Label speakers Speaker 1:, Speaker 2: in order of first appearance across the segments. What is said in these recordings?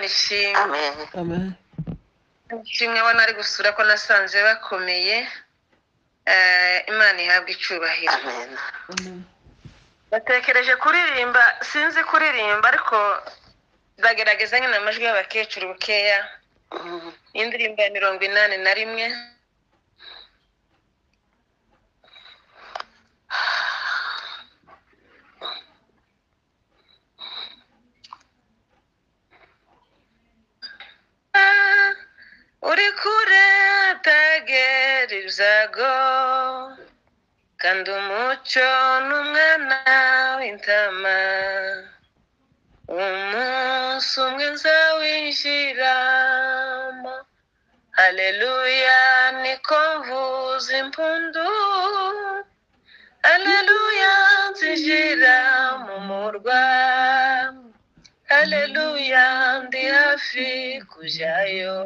Speaker 1: ishimwe
Speaker 2: amen
Speaker 1: ishimwe abona ari gusura ko nasanze bakomeye Eh, imana ihabwa icubahiro
Speaker 2: amen
Speaker 1: batekereje kuririmba sinzi kuririmba ariko bagerageza nyine amajwi y'abakecuru bukeya indirimbo ya mirongo inani na rimwe uri kure atagereza go kandi umucyo ni umwana w'intama umunsi umwe nzawijiramo haleluya niko mvuza impundu haleluya nzinjira mu murwa haleluya ndi hafi kujyayo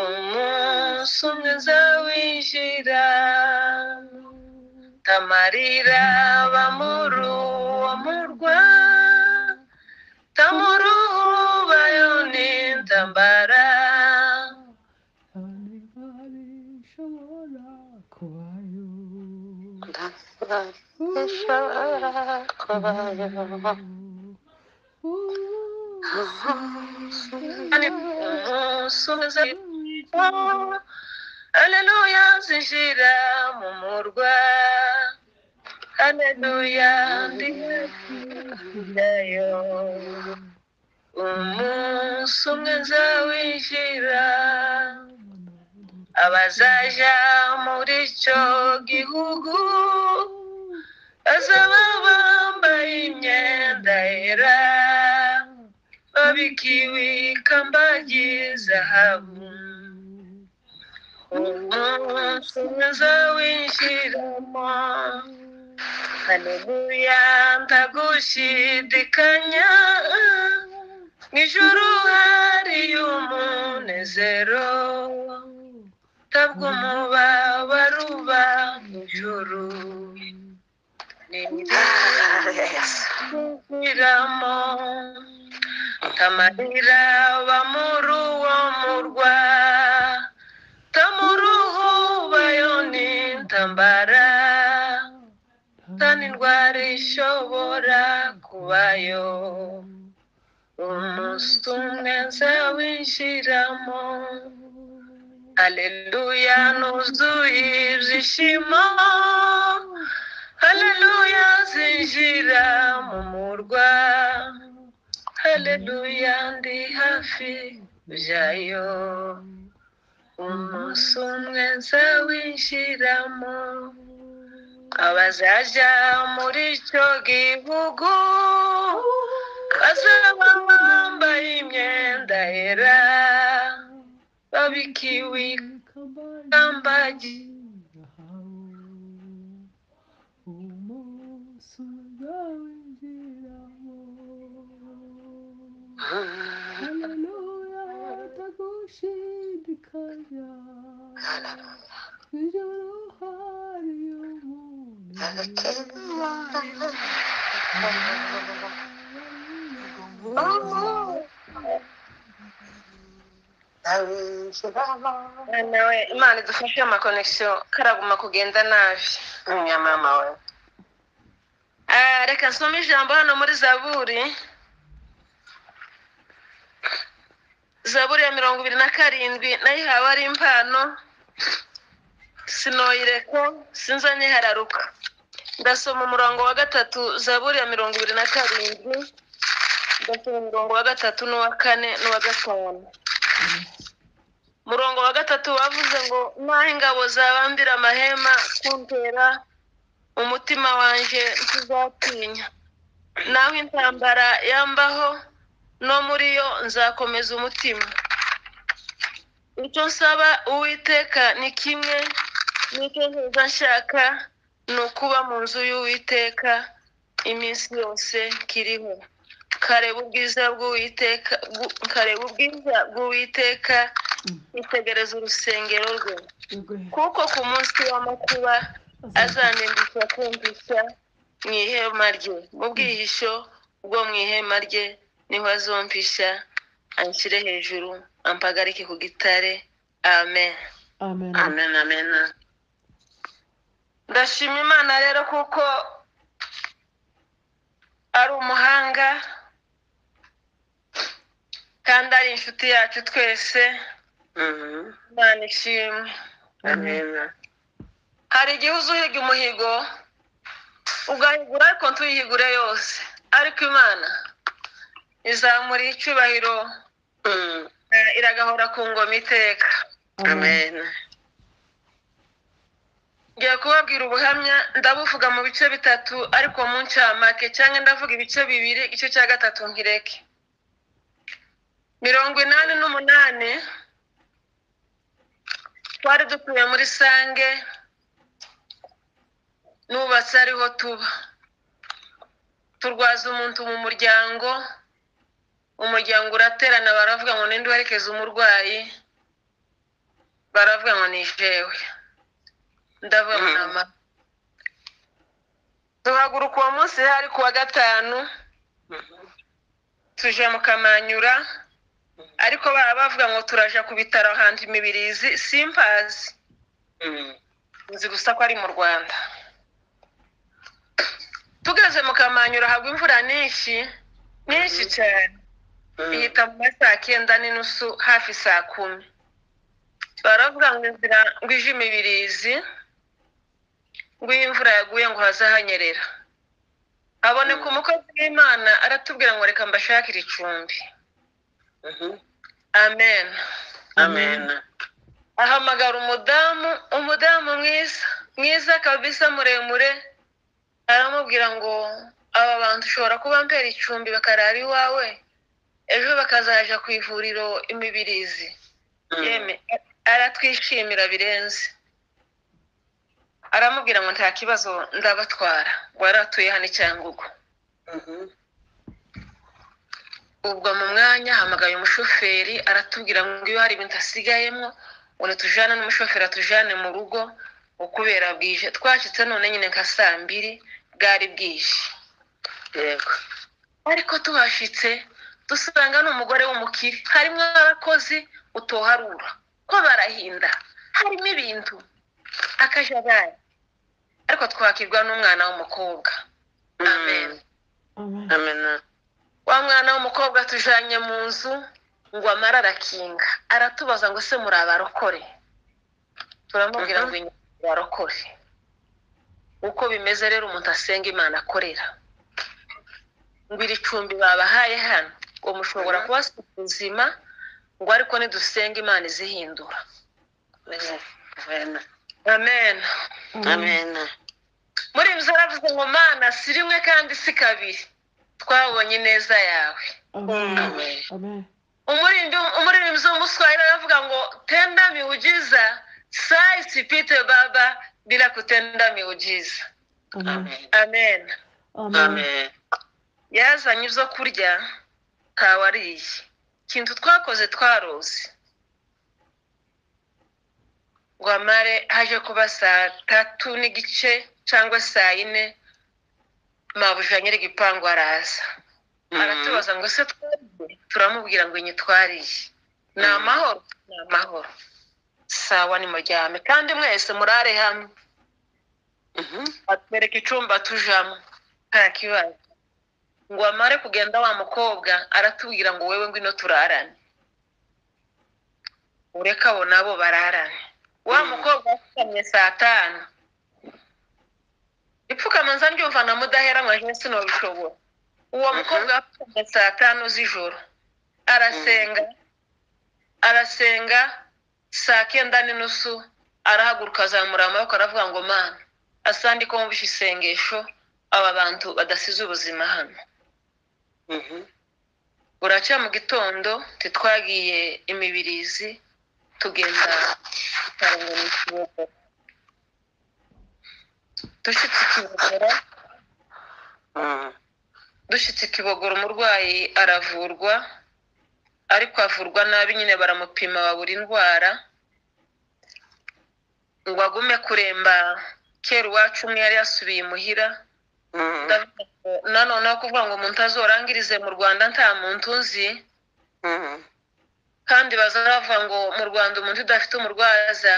Speaker 1: umunsi umwe nzawijira tamarira bamuru uwo murwa tamuru bayoni ntambara
Speaker 2: Hari abishobora kubayo
Speaker 3: ishobora kubayo
Speaker 1: umunsi umwe nzawijira Haleluya zinjira mu murwa Haleluya ndi hafi kujyayo umunsi umwe nzawijira abazaja muri icyo gihugu bazaba bambaye imyenda yera babikiwe ikamba ry'izahabu umunsi umwe nzawinjiramo haleluya ndagushidikanya mu ijuru hariyo umunezero tabwo umubabaro uba mu ijuru ni kwiramo tamarira aba muri uwo murwa tamuruhu bayoni ntambara tani indwara ishobora kubayo umunsi umwe nzawinjiramo aleluya nuzuye ibyishimo aleluya zinjira mu murwa aleluya ndi hafi kujyayo umunsi umwe nzawinjiramo abazaja muri icyo gihugu bazaba bambaye imyenda yera babikiwe ikamba nawe imana idufashe amakonegisiyo karaguma kugenda nabi
Speaker 3: mama we
Speaker 1: Ah, reka nsome ijambo hano muri zaburi zaburi ya mirongo ibiri na karindwi nayo ihawe ari impano sinoyireka sinzanye hararuka ndasoma umurongo wa gatatu zaburi ya mirongo ibiri na karindwi ndasoma umurongo wa gatatu n'uwa kane n'uwa gatanu umurongo wa gatatu wavuze ngo naho ingabo zabambira amahema kuntera umutima wanjye ntuzatinya naho intambara yambaho no muri yo nzakomeza umutima icyo nsaba uwiteka ni kimwe n'icyo nziza nshaka ni ukuba mu nzu y'uwiteka iminsi yose kiriho kareba ubwiza bw'uwiteka bw- kareba ubwiza bw'uwiteka itegereza urusengero rwe kuko ku munsi w'amakuba azanindisha kumvisha mu ihema rye mu bwihisho bwo mu ihema rye niho azumpisha anshyire hejuru ampagarike ku gitare amen
Speaker 2: amen
Speaker 3: amen amen
Speaker 1: ndashima imana rero kuko ari umuhanga kandi ari inshuti yacu twese
Speaker 3: Mhm.
Speaker 1: imana ishimwe
Speaker 3: amen
Speaker 1: hari igihe uza uhiga umuhigo ugahigura ariko ntuyihigure yose ariko imana izamura icyubahiro
Speaker 3: Mhm.
Speaker 1: eh, iragahora ku ngoma iteka
Speaker 3: amen
Speaker 1: ngiye kubabwira ubuhamya ndabuvuga mu bice bitatu ariko mu ncamake cyangwa ndavuga ibice bibiri igice cya gatatu nkireke mirongo inani n'umunani twari dutuye muri sange nubatse ariho tuba turwaza umuntu mu muryango umuryango uraterana baravuga ngo ninde uherekeza umurwayi baravuga ngo ni jewe ndavuga ngo ni
Speaker 3: Mm.
Speaker 1: amata duhaguruka uwo munsi hari ku wa gatanu
Speaker 3: Mhm.
Speaker 1: tuje mu kamanyura ariko baba bavuga ngo turaja ku bitaro ahantu imibirizi simpazi
Speaker 3: Mhm.
Speaker 1: nzi gusa ko ari mu rwanda tugeze mu kamanyura hagwa imvura nyinshi nyinshi cyane ihita mu ma saa kenda n'inusu hafi saa kumi baravuga ngo inzira ngo ije imibirizi ngo iyo imvura yaguye ngo haze hanyerera haboneka umukozi w'imana aratubwira ngo reka mbashakire icumbi
Speaker 3: Mhm.
Speaker 1: amen
Speaker 3: amen
Speaker 1: ahamagara umudamu umudamu mwiza mwiza kabisa muremure aramubwira ngo aba bantu ushobora kuba mbera icumbi bakarara iwawe ejo bakazaja ku ivuriro imibirizi
Speaker 3: Mhm.
Speaker 1: yeme aratwishimira birenze aramubwira ngo nta kibazo ndabatwara ngo waratuye hano i cyangugu
Speaker 3: Mhm.
Speaker 1: ubwo mu mwanya hamagaye umushoferi aratubwira ngo iyo hari ibintu asigayemo ngo nitujane n'umushoferi atujane mu rugo ngo kubera bwije twacitse none nyine nka saa mbiri bwari bwije
Speaker 3: yego
Speaker 1: ariko tuhashitse dusanga ni umugore w'umukire harimo abakozi utoharura ko barahinda harimo ibintu akajagari ariko twakirwa n'umwana w'umukobwa
Speaker 3: Mhm.
Speaker 1: amen
Speaker 2: amen
Speaker 3: amen
Speaker 1: wa mwana w'umukobwa tujanye mu nzu ngo amara arakinga aratubaza ngo se muri abarokore turamubwira
Speaker 3: Mhm.
Speaker 1: ngo inyuma barokore uko bimeze rero umuntu asenga imana akorera ngo iri cumbi babahaye hano ngo mushobora
Speaker 3: Mhm.
Speaker 1: kubasiga ubuzima ngo ariko nidusenga imana izihindura
Speaker 3: amen
Speaker 1: amen
Speaker 3: amen
Speaker 1: muri ibyo aravuze ngo mana si rimwe kandi si kabiri twabonye ineza yawe
Speaker 2: amen
Speaker 3: amen
Speaker 2: amen
Speaker 1: umurindi umuririmbyi w'umuswahili aravuga ngo tenda miujiza saa isipite baba bila kutenda miujiza
Speaker 2: amen
Speaker 3: amen
Speaker 1: amen
Speaker 2: amen
Speaker 3: amen
Speaker 1: yazanye ibyo kurya ntawariye ikintu twakoze twaroze ngo amare haje kuba saa tatu n'igice cyangwa saa yine mabuja nyir'igipangu araza aratubaza ngo se twariye turamubwira ngo iyi twariye ni
Speaker 3: Mhm.
Speaker 1: amahoro ni amahoro sawa ni muryame kandi mwese murare hamwe
Speaker 3: Mhm.
Speaker 1: atwereka icumba tujamo nta kibazo ngo amare kugenda wa mukobwa aratubwira ngo wewe ngwino turarane ureka abo nabo bararane wa
Speaker 3: Mhm.
Speaker 1: mukobwa apfukamye saa tanu ipfukamanza ryumva na mudahera nkaje sinobishobora uwo
Speaker 3: Mhm.
Speaker 1: mukobwa apfukamye saa tanu z'ijoro arasenga arasenga saa kenda n'inusu arahaguruka azamura amaboko aravuga ngo mana asa ndi ko mwumvishe isengesho aba bantu badasize ubuzima hano
Speaker 3: Mhm.
Speaker 1: buracya mu gitondo titwagiye imibirizi tugenda tukarengana ikibogo dushitse ikibogora
Speaker 3: Mhm.
Speaker 1: dushitse ikibogora umurwayi aravurwa ariko avurwa nabi nyine baramupima babura indwara ngo agume kuremba kera iwacu umwe yari yasubiye imuhira
Speaker 3: Mhm.
Speaker 1: ndavuga ngo nanoneho kuvuga ngo umuntu azorangirize mu rwanda nta muntu uzi
Speaker 3: Mhm.
Speaker 1: kandi bazavuga ngo mu rwanda umuntu udafite umurwaza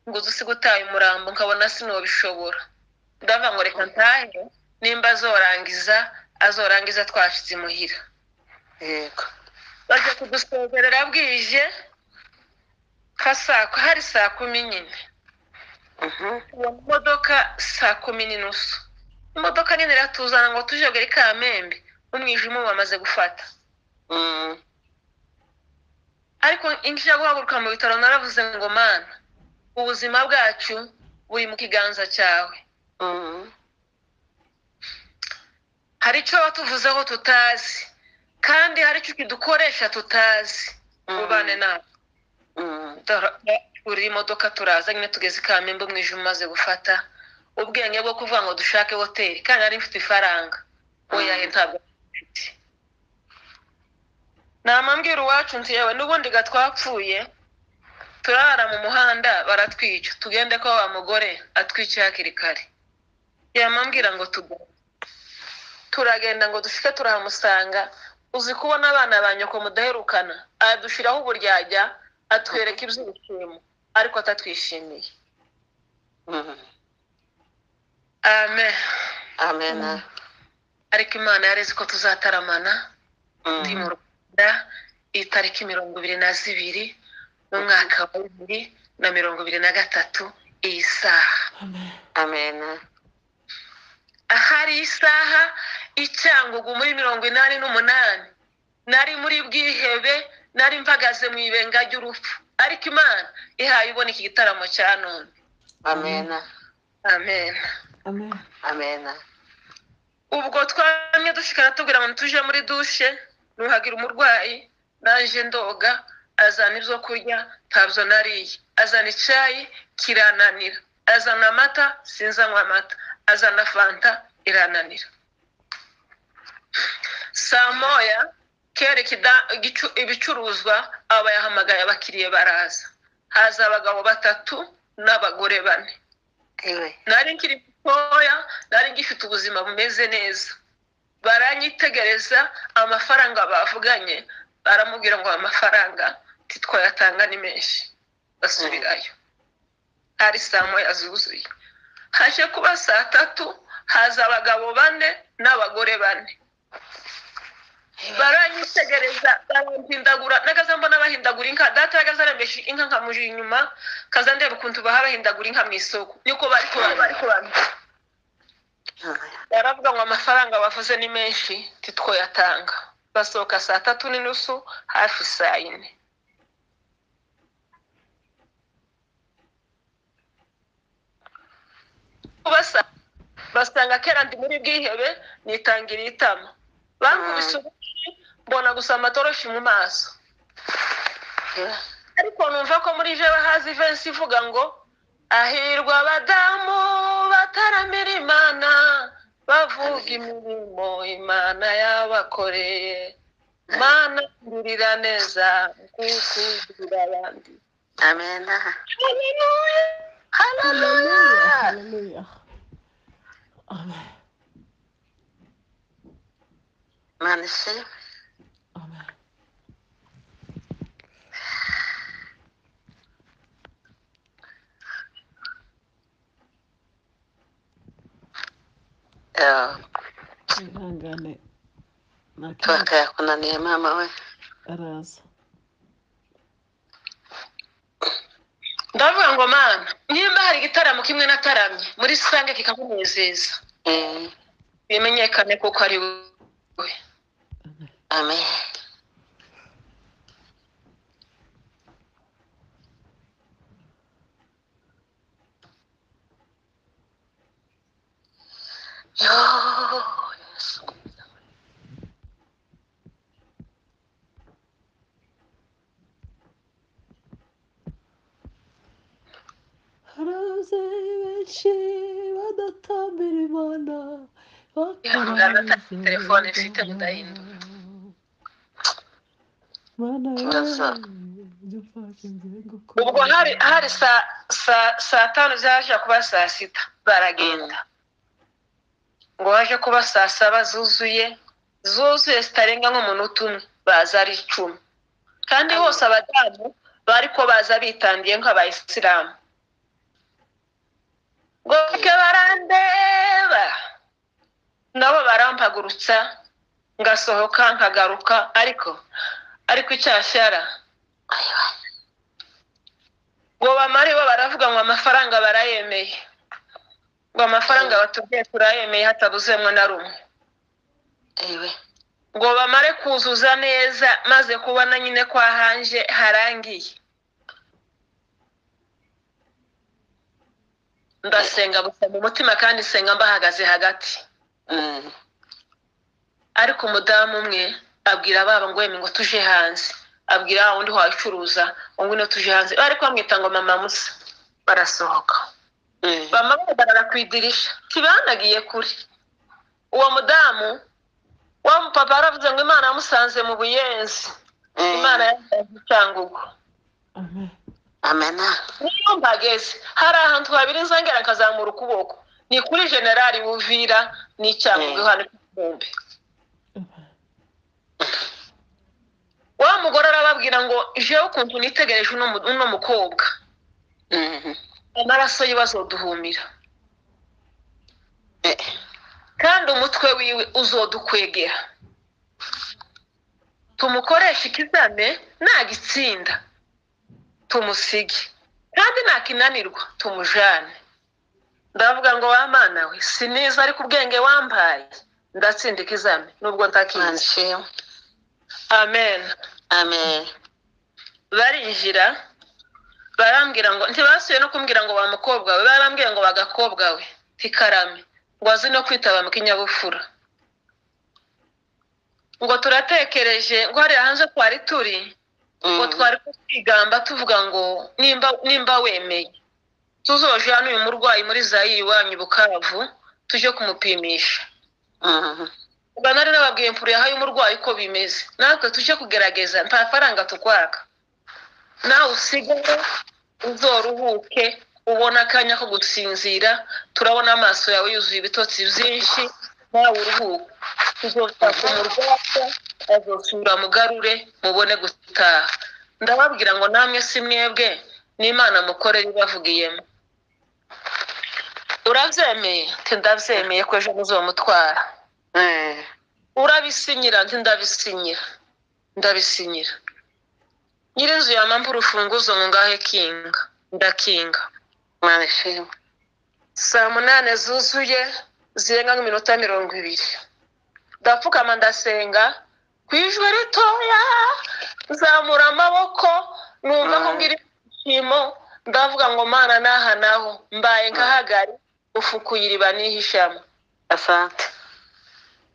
Speaker 1: ngo uzi usiga utaye umurambo nkabona sinubishobora ndavuga ngo reka ntahe nimba azorangiza azorangiza twashize imuhira
Speaker 3: Yego.
Speaker 1: bajya kudusezerera bwije nka saa ku- hari saa kumi nyine
Speaker 3: Mhm.
Speaker 1: uwo modoka saa kumi n'inusu imodoka nini iratuzana ngo tujogere kamembe umwijima ubu wamaze gufata
Speaker 3: Mhm.
Speaker 1: ariko injira guhaguruka mu bitaro naravuze ngo mana ubuzima bwacu buri mu kiganza cyawe
Speaker 3: Mhm.
Speaker 1: hari icyo watuvuzeho tutazi kandi hari icyo ukidukoresha tutazi
Speaker 3: Mhm.
Speaker 1: ubane nawe
Speaker 3: Mhm.
Speaker 1: uri imodoka turaza nyine tugeze i kamembe umwijima umaze gufata ubwenge bwo kuvuga ngo dushake hoteli kandi nari mfite ifaranga oya he ntabwo mfite namambwira uwacu nti yewe n'ubundi ga twapfuye turara mu muhanda baratwica tugende ko wa mugore atwice hakiri kare yamambwira ngo tugende turagenda ngo dushike turahamusanga uzi kubona abana ba nyoko mudaherukana adushiraho uburyajya atwereka iby'ibishimo ariko atatwishimiye
Speaker 3: Mhm.
Speaker 1: amen
Speaker 3: Amena.
Speaker 1: ariko imana yarezi ko tuzataramana
Speaker 3: Mhm.
Speaker 1: ndi mu rwanda itariki mirongo ibiri na zibiri mu mwaka wa bibiri na mirongo ibiri na gatatu iyi saha
Speaker 2: Amen.
Speaker 3: Amena.
Speaker 1: ahari isaha icyangugu muri mirongo inani n'umunani nari muri bwihebe nari mpagaze mu ibenga ry'urupfu ariko imana ihaye ibona iki gitaramo cya none
Speaker 3: Amena.
Speaker 1: amen
Speaker 2: Amen.
Speaker 3: Amena.
Speaker 1: ubwo twamye dushikana tubwira ngo tuje muri dushe nuhagira umurwayi naje ndoga azana ibyo kurya ntabyo nariye azana icyayi kirananira azana amata sinzanywa amata azana fanta irananira saa moya kera ikida- igicu- ibicuruzwa aba yahamagaye abakiriya baraza haza abagabo batatu n'abagore bane
Speaker 3: Iwe.
Speaker 1: nari nkiri mutoya nari ngifite ubuzima bumeze neza baranyitegereza amafaranga bavuganye baramubwira ngo aya mafaranga ntitwayatanga ni menshi basubirayo hari saa moya zuzuye haje kuba saa tatu haza abagabo bane n'abagore bane baranyitegereza barahindagura nagaze mbona bahindagura inka data yagaze aremesha inka nkamuje inyuma kaza ndeba ukuntu baha bahindagura inka mu isoko niko bari kuba- bari kubamenya baravuga ngo amafaranga bavuze ni menshi titwoyatanga basohoka saa tatu n'inusu hafi saa yine Basa- basanga kera ndi muri bwihebe nitangira itama bankubise urushyi mbona gusa amatoroshi mu maso
Speaker 3: Iwe.
Speaker 1: ariko numva ko muri joro hazi ivensi ivuga ngo ahirwa abadamu bataramira imana bavuga imirimo imana yabakoreye mana ngirira neza kuko ugirira abandi
Speaker 3: Amena.
Speaker 1: haleluya haleluya
Speaker 2: Hallelujah. Amen.
Speaker 3: Imana ishimwe.
Speaker 2: Amen.
Speaker 3: Ewa.
Speaker 2: Ihangane. Nakiri
Speaker 3: twakayakunaniye mama we
Speaker 2: araza.
Speaker 1: ndavuga ngo mana nimba hari igitaramo kimwe nataramye muri sange kikamunezeza
Speaker 3: Eh,
Speaker 1: bimenyekane kuko ari wowe
Speaker 2: Amen.
Speaker 3: amen yo yesu
Speaker 2: Haraze benshi badatambira Imana.
Speaker 1: Ihangane, afite telefone ifite mudahindura.
Speaker 2: Mana
Speaker 3: Turasa.
Speaker 2: yawe, dufashe ngiye gukora.
Speaker 1: ubwo hari hari saa saa saa tanu zaje kuba saa sita baragenda ngo waje kuba saa saba zuzuye zuzuye zitarenga nk'umunota umwe baza ari icumi kandi hose abadamu bari ko baza bitandiye nk'abayisilamu ngo ke barandeba nabo barampagurutsa ngasohoka nkagaruka ariko ariko icyashyara
Speaker 3: ayiwa
Speaker 1: ngo bamare bo baravuga ngo amafaranga barayemeye ngo amafaranga batubwiye turayemeye hatabuzemwe na rumwe
Speaker 3: ewe
Speaker 1: ngo bamare kuzuza neza maze kubona nyine kwa hanje harangiye ndasenga gusa mu mutima kandi senga mbahagaze hagati
Speaker 3: Mm.
Speaker 1: ariko umudamu umwe abwira baba ngo yemwe ngo tuje hanze abwira wa wundi wayicuruza ngo ngwino tuje hanze bari kwamwita ngo mama musa barasohoka
Speaker 3: Mm.
Speaker 1: bama bahagarara ku idirisha ntibanagiye kure uwo mudamu wa mupapa yaravuze ngo imana yamusanze mu buyenzi
Speaker 3: Mm.
Speaker 1: imana yamusanze icyangugu
Speaker 2: Amen.
Speaker 3: amena
Speaker 1: niyo mbageze hari ahantu habiri nzongera akazamura ukuboko ni kuri generali wuvira n'icyangugu
Speaker 3: Mm.
Speaker 1: hano ku Gihumbi.
Speaker 2: Amen.
Speaker 1: wa mugore arababwira ngo jewe ukuntu nitegereje uno mu- uno mukobwa
Speaker 3: Mm.
Speaker 1: amaraso ye bazoduhumira
Speaker 3: Eh,
Speaker 1: kandi umutwe wiwe uzodukwegera tumukoreshe ikizame nagitsinda tumusige kandi nakinanirwa tumujane ndavuga ngo wamana we siniza ariko ubwenge wampaye ndatsinda ikizame nubwo
Speaker 3: Imana
Speaker 1: ntakizi
Speaker 3: ishimwe
Speaker 1: amen
Speaker 3: amen
Speaker 1: barinjira barambwira ngo ntibasuye no kumbwira ngo wa mukobwa we barambwira ngo bagakobwa we ntikarame ngo azi no kwitaba mu kinyabupfura ngo turatekereje ngo hariya hanze twari turi ngo
Speaker 3: Mm.
Speaker 1: twari twigamba tuvuga ngo nimba nimba wemeye tuzoje hano uyu murwayi muri zayiri iwanyu i bukavu tujye kumupimisha
Speaker 3: Mm.
Speaker 1: ubwo nari nababwiye mpfuruye y'umurwayi uko bimeze natwe tujye kugerageza nta faranga tukwaka nawe usigaye uzoruhuke ubona akanya ko gusinzira turabona amaso yawe yuzuye ibitotsi byinshi nawe uruhuke tuzotaka umurwaza azosura mugarure mubone gutaha ndababwira ngo namwe si mwebwe n'imana mukorere ibavugiyemo urabyemeye Ati, ndabyemeye ko ejo muzomutwara
Speaker 3: Mm.
Speaker 1: urabisinyira nti ndabisinyira ndabisinyira nyirinzu yamampa urufunguzo ngo ngahe kinga ndakinga
Speaker 3: Imana ishimwe
Speaker 1: saa munane zuzuye zirenga nk'iminota mirongo ibiri ndapfukama ndasenga ku ijwi ritoya nzamura amaboko numva
Speaker 3: Mm.
Speaker 1: nkubwira ibyishimo ndavuga ngo mana n'aha naho mbaye nkahagari ufukuye iriba nihishamo
Speaker 3: asante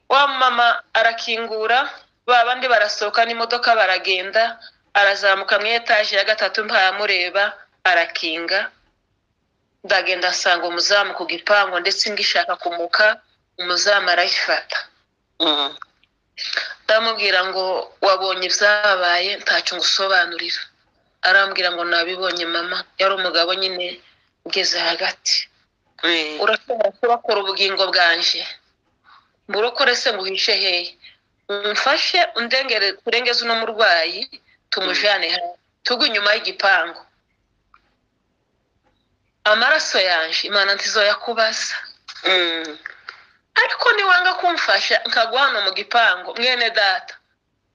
Speaker 1: wa mama arakingura ba bandi barasohoka n'imodoka baragenda arazamuka mu etaje ya gatatu mpamureba arakinga ndagenda asanga umuzamu ku gipangu ndetse ngishaka kumuka umuzamu arayifata
Speaker 3: Mm.
Speaker 1: ndamubwira ngo wabonye ibyabaye ntacyo ngusobanurira arambwira ngo nabibonye mama yari umugabo nyine ugeze hagati
Speaker 3: Mm.
Speaker 1: urashobora kurokora ubugingo bwanje mburokore se nguhishe hehe mfashe undengere kurengeza uno murwayi tumujane hanze tugwe inyuma y'igipangu amaraso yanje imana ntizoyakubaza
Speaker 3: Mm.
Speaker 1: ariko niwanga kumfasha nkagwa hano mu gipangu mwene data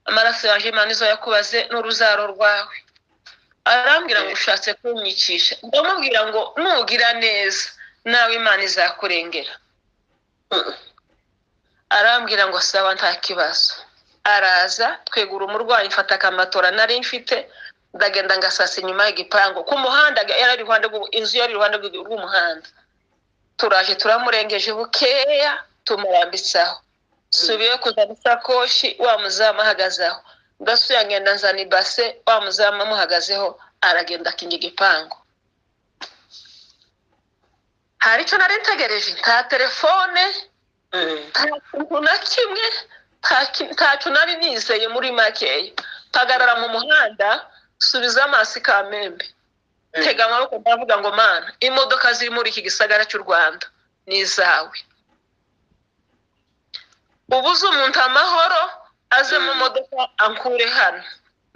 Speaker 1: amaraso yanje imana izoyakubaze n'uruzaro rwawe arambwira ngo ushatse kumwicisha ndamubwira ngo nugira neza nawe imana izakurengera
Speaker 3: Mm.
Speaker 1: arambwira ngo sawa nta kibazo araza twegura umurwayi mfata akamatora nari mfite ndagenda ngasasa inyuma y'igipangu ku muhanda yari ari iruhande rw'u- inzu yari iruhande rw'u- rw'umuhanda turaje turamurengeje bukeya tumurambitsaho subiye kuzana isakoshi wa muzamu ahagaze aho ndasuye ngenda nzana ibase wa muzamu amuhagazeho aragenda akinga igipangu hari icyo nari ntegereje nta telefone
Speaker 3: Mm.
Speaker 1: nta kintu na kimwe nta ki- ntacyo nari nizeye muri makeya mpagarara mu muhanda subiza amaso ikamembe
Speaker 3: Mm.
Speaker 1: tega amaboko ndavuga ngo mana imodoka ziri muri iki gisagara cy'u rwanda ni izawe ubuze umuntu amahoro aze mu
Speaker 3: Mm.
Speaker 1: modoka ankure hano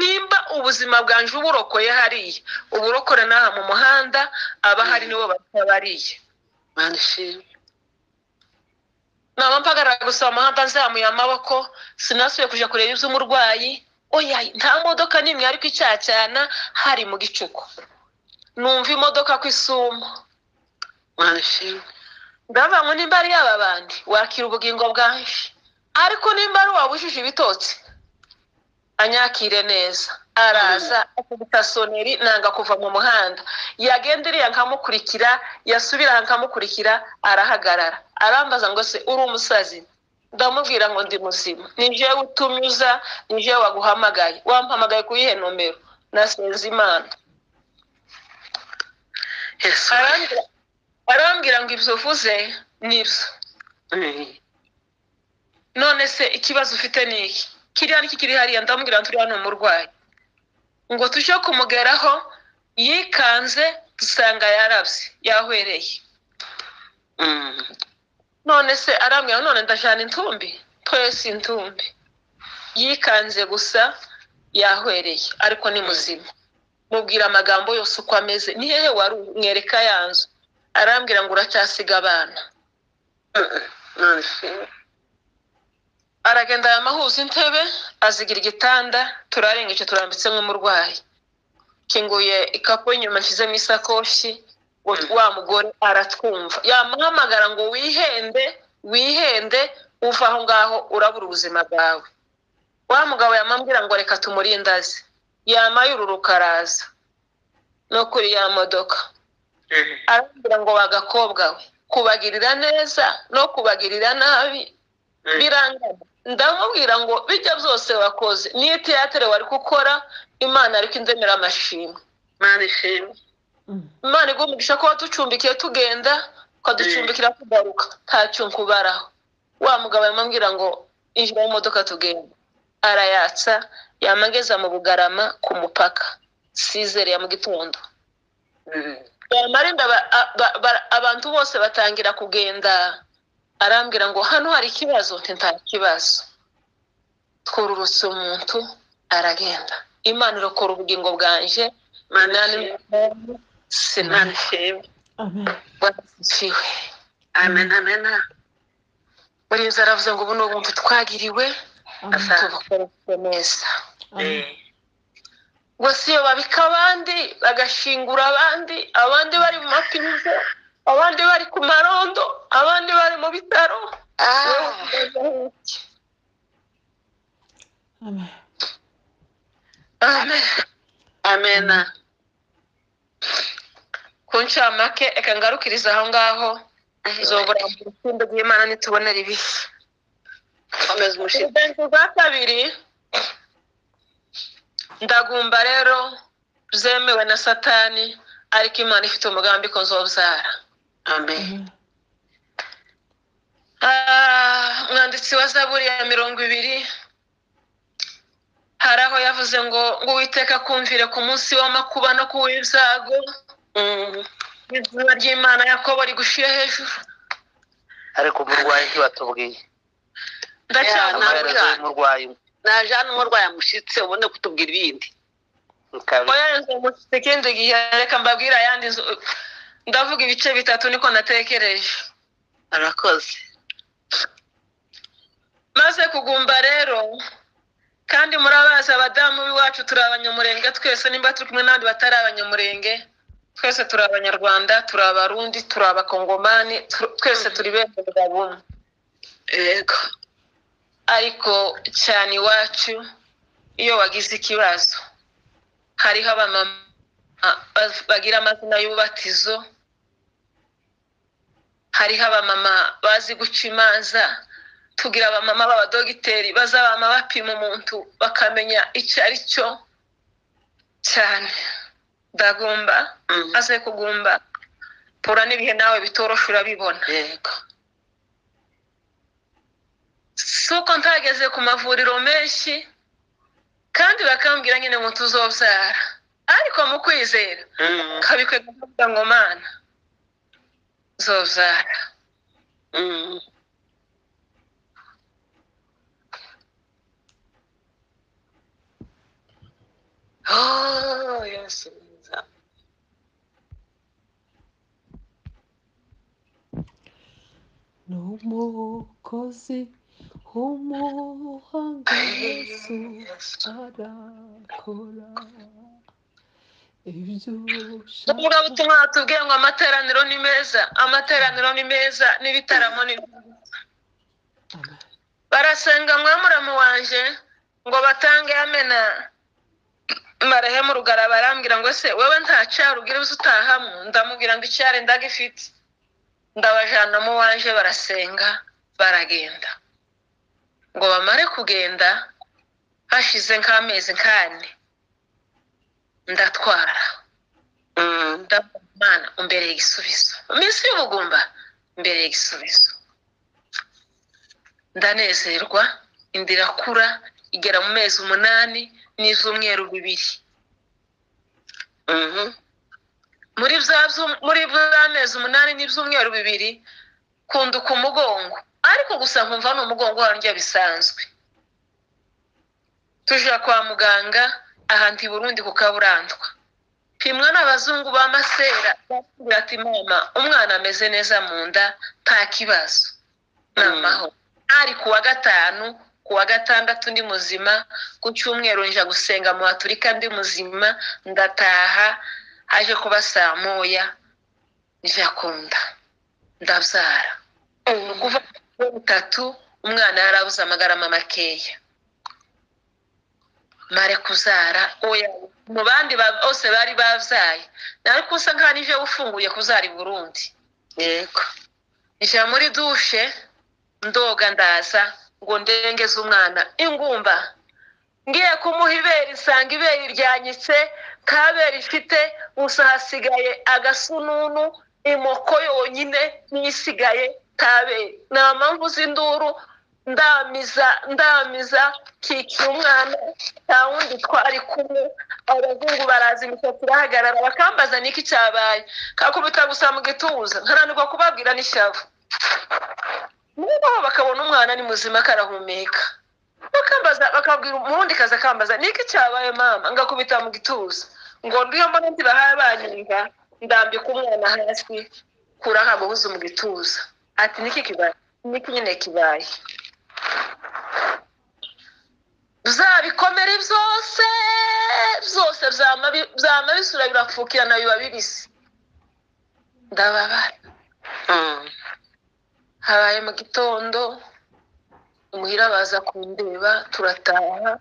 Speaker 1: nimba ubuzima bwanje uburokoye hariya uburokore n'aha mu muhanda abahari
Speaker 3: Mm.
Speaker 1: nibo batabariye
Speaker 3: mana ishimwe
Speaker 1: naba mpagarara gusaba amahanda nzamuye amaboko sinasubiye kujya kureba iby'umurwayi oya nta modoka n'imwe ariko icyacyana hari mu gicuku numva imodoka ku isumo
Speaker 3: mana ishimwe
Speaker 1: ndavuga ngo nimba ari yaba bandi wakira ubugingo bwanjye ariko nimba ari uwabujije ibitotsi anyakire neza araza akubita soneri nanga kuva mu muhanda yagenda iriya nkamukurikira yasubira aha nkamukurikira arahagarara arambaza ngo se uri umusazi ndamubwira ngo ndi muzima ni jewe utunyuza ni jewe waguhamagaye wampamagaye ku yihe nomero nasenze imana
Speaker 3: yesu
Speaker 1: arambwira arambwira ngo ibyo uvuze nibyo
Speaker 3: Mm.
Speaker 1: none se ikibazo ufite ni iki kiriya ni kiri hariya ndamubwira turi hano umurwayi ngo tujye kumugeraho yikanze dusanga yarabye yahwereye
Speaker 3: Mm.
Speaker 1: none se arambwira none ndajyana intumbi twese intumbi yikanze gusa yahwereye ariko ni muzima mubwira amagambo yose uko ameze ni hehe wari umwereka ya nzu arambwira ngo uracyasiga abana
Speaker 3: Mm. mana ishimwe
Speaker 1: aragenda yamahuza intebe azigira igitanda turarengeje turambitse nk'umurwayi kinguye ikapu inyuma nshyizemo isakoshi ngo wa mugore aratwumva yamuhamagara ngo wihende wihende uva aho ngaho urabura ubuzima bwawe wa mugabo yamambwira ngo reka tumurindaze yamayururuka araza no kuri ya modoka
Speaker 3: Mm.
Speaker 1: arambwira ngo bagakobwa we kubagirira neza no kubagirira nabi
Speaker 3: Mm.
Speaker 1: birangana ndamubwira ngo bijya byose wakoze niyo teyatere wari gukora imana ariko indemera amashimwe
Speaker 3: mana ishimwe
Speaker 1: imana igumugisha ko waducumbikiye tugenda ukaducumbikira tugaruka nta cyunku ubaraho wa mugabo yamubwira ngo injira mu modoka tugenda arayatsa yamageza mu bugarama ku mupaka sizere ya mu gitondo
Speaker 3: Mm.
Speaker 1: bamarinda ba- a- ba- ba- abantu bose batangira kugenda arambwira ngo hano hari ikibazo nti nta kibazo twururutse umuntu aragenda imana irokora ubugingo bwanje
Speaker 3: mana
Speaker 1: nani
Speaker 3: ishimwe
Speaker 1: sinani
Speaker 3: mana ishimwe
Speaker 2: Amen.
Speaker 1: basiwe
Speaker 3: amen amen
Speaker 1: buri nzu aravuze ngo ubu ni ubuntu twagiriwe
Speaker 2: Amen.
Speaker 1: tubukoreshe neza
Speaker 2: Amen.
Speaker 1: gusa iyo babika abandi bagashingura abandi abandi bari mu mapirizo abandi bari ku marondo abandi bari mu bitaro wowe
Speaker 3: Ah.
Speaker 1: ubaza iki?
Speaker 2: Amen.
Speaker 1: amen
Speaker 3: amen
Speaker 1: ku ncamake reka ngarukiriza aho ngaho zoburambura urukundo rw'imana nitubonera ibishya
Speaker 3: komeza umushinga
Speaker 1: urubanza rwa kabiri ndagumba rero zemewe na satani ariko imana ifite umugambi ko nzobyara
Speaker 3: amen
Speaker 2: Amen.
Speaker 1: Ah, umwanditsi wa zaburi ya mirongo ibiri hari aho yavuze ngo ngo uwiteka kumvire ku munsi w'amakuba no ku w'ibyago
Speaker 3: Mm.
Speaker 1: izuba ry'imana yakobo rigushira hejuru
Speaker 4: ariko umurwayi ntibatubwiye amaherezo
Speaker 1: ndacyabumubwira
Speaker 4: y'umurwayi
Speaker 3: najana umurwayi amushyitse ubone kutubwira ibindi
Speaker 4: bikaba
Speaker 1: oya nzu umushyitsi ikindi gihe reka mbabwire ayandi nzu ndavuga ibice bitatu niko natekereje
Speaker 3: arakoze
Speaker 1: maze kugumba rero kandi murabazi abadamu b'iwacu turi abanyamurenge twese nimba turi kumwe n'abandi batari abanyamurenge twese turi abanyarwanda turi abarundi turi abakongomani tu- twese turi bene bwa bumwe
Speaker 3: yego
Speaker 1: ariko cyane iwacu iyo wagize ikibazo hariho abamama ah, baz- bagira amazina y'ububatizo hariho abamama bazi guca imanza tugira abamama b'abadogiteri bazabama bapima umuntu bakamenya icyo ari cyo cyane ndagomba
Speaker 3: Mm.
Speaker 1: aze kugumba pura n'ibihe nawe bitoroshe urabibona
Speaker 3: yego
Speaker 1: si uko ntageze ku mavuriro menshi kandi bakambwira nyine ngo tuzobyara ariko mu kwizera
Speaker 3: Mm.
Speaker 1: kabikwe kuvuga ngo mana nzobyara
Speaker 3: Mm. amaraso meza
Speaker 2: ni umukozi w'umuhanga yesu arakora ibyo
Speaker 1: ubwo butumwa batubwiye ngo amateraniro ni meza amateraniro ni meza n'ibitaramo ni
Speaker 2: Amen.
Speaker 1: barasenga mwamuramu wanjye ngo batange amena marehemu rugara barambwira ngo se wewe nta cyaro ugira uzi utahamo ndamubwira ngo icyari ndagifite ndabajana mu wanje barasenga baragenda ngo bamare kugenda hashize nk'amezi nk'ane ndatwara ndabona imana umbereye igisubizo iminsi y'ubugumba mbereye igisubizo ndanezerwa inda irakura igera mu mezi umunani n'iz'umweru bibiri
Speaker 3: Mhm.
Speaker 1: muri bya byu- muri bya mezi umunani n'ibyumweru bibiri kunduka umugongo ariko gusa nkumva ni umugongo wanjye bisanzwe tujya kwa muganga ahantu i burundi ku kaburantwa pimwa n'abazungu ba masera bakubwira ati mama umwana ameze neza mu nda nta kibazo ni
Speaker 3: Mm.
Speaker 1: amahoro ari ku wa gatanu ku wa gatandatu ndi muzima ku cyumweru nja gusenga mu baturika ndi muzima ndataha haje kuba saa moya nja kunda ndabyara ni ukuvuga ngo bitatu umwana yarabuze amagarama makeya mare kuzara oya mu bandi ba- bose bari babyaye nawe kusa nkaho nije ufunguye kuzara i burundi
Speaker 3: yego
Speaker 1: njya muri dushe ndoga ndaza ngo ndengeze umwana ingumba ngiye kumuha ibere isanga ibere ryanyitse kabere ifite gusa hasigaye agasununu imoko yonyine niyo isigaye kabere nta mpamvu z'induru ndamiza ndamiza kikiye umwana nta wundi twari kumwe abazungu baraza imisatsi irahagarara bakambaza niki cyabaye kakubita gusa mu gituza nkaranirwa kubabwira n'ishavu noneho bakabona umwana ni muzima karahumeka bakambaza bakabwira umundi kaza akambaza niki cyabaye mama ngakubita mu gituza ngo ndiyo mbona ntibahaye banyumva ndambika umwana hasi kurahagabuze mu gituza ati niki kibaye niki nyine kibaye bya bikomere byose byose byama bi- byama bisura birapfukirana biba bibisi ndababara
Speaker 3: Mhm.
Speaker 1: habaye mu gitondo imuhira baza kundeba turataha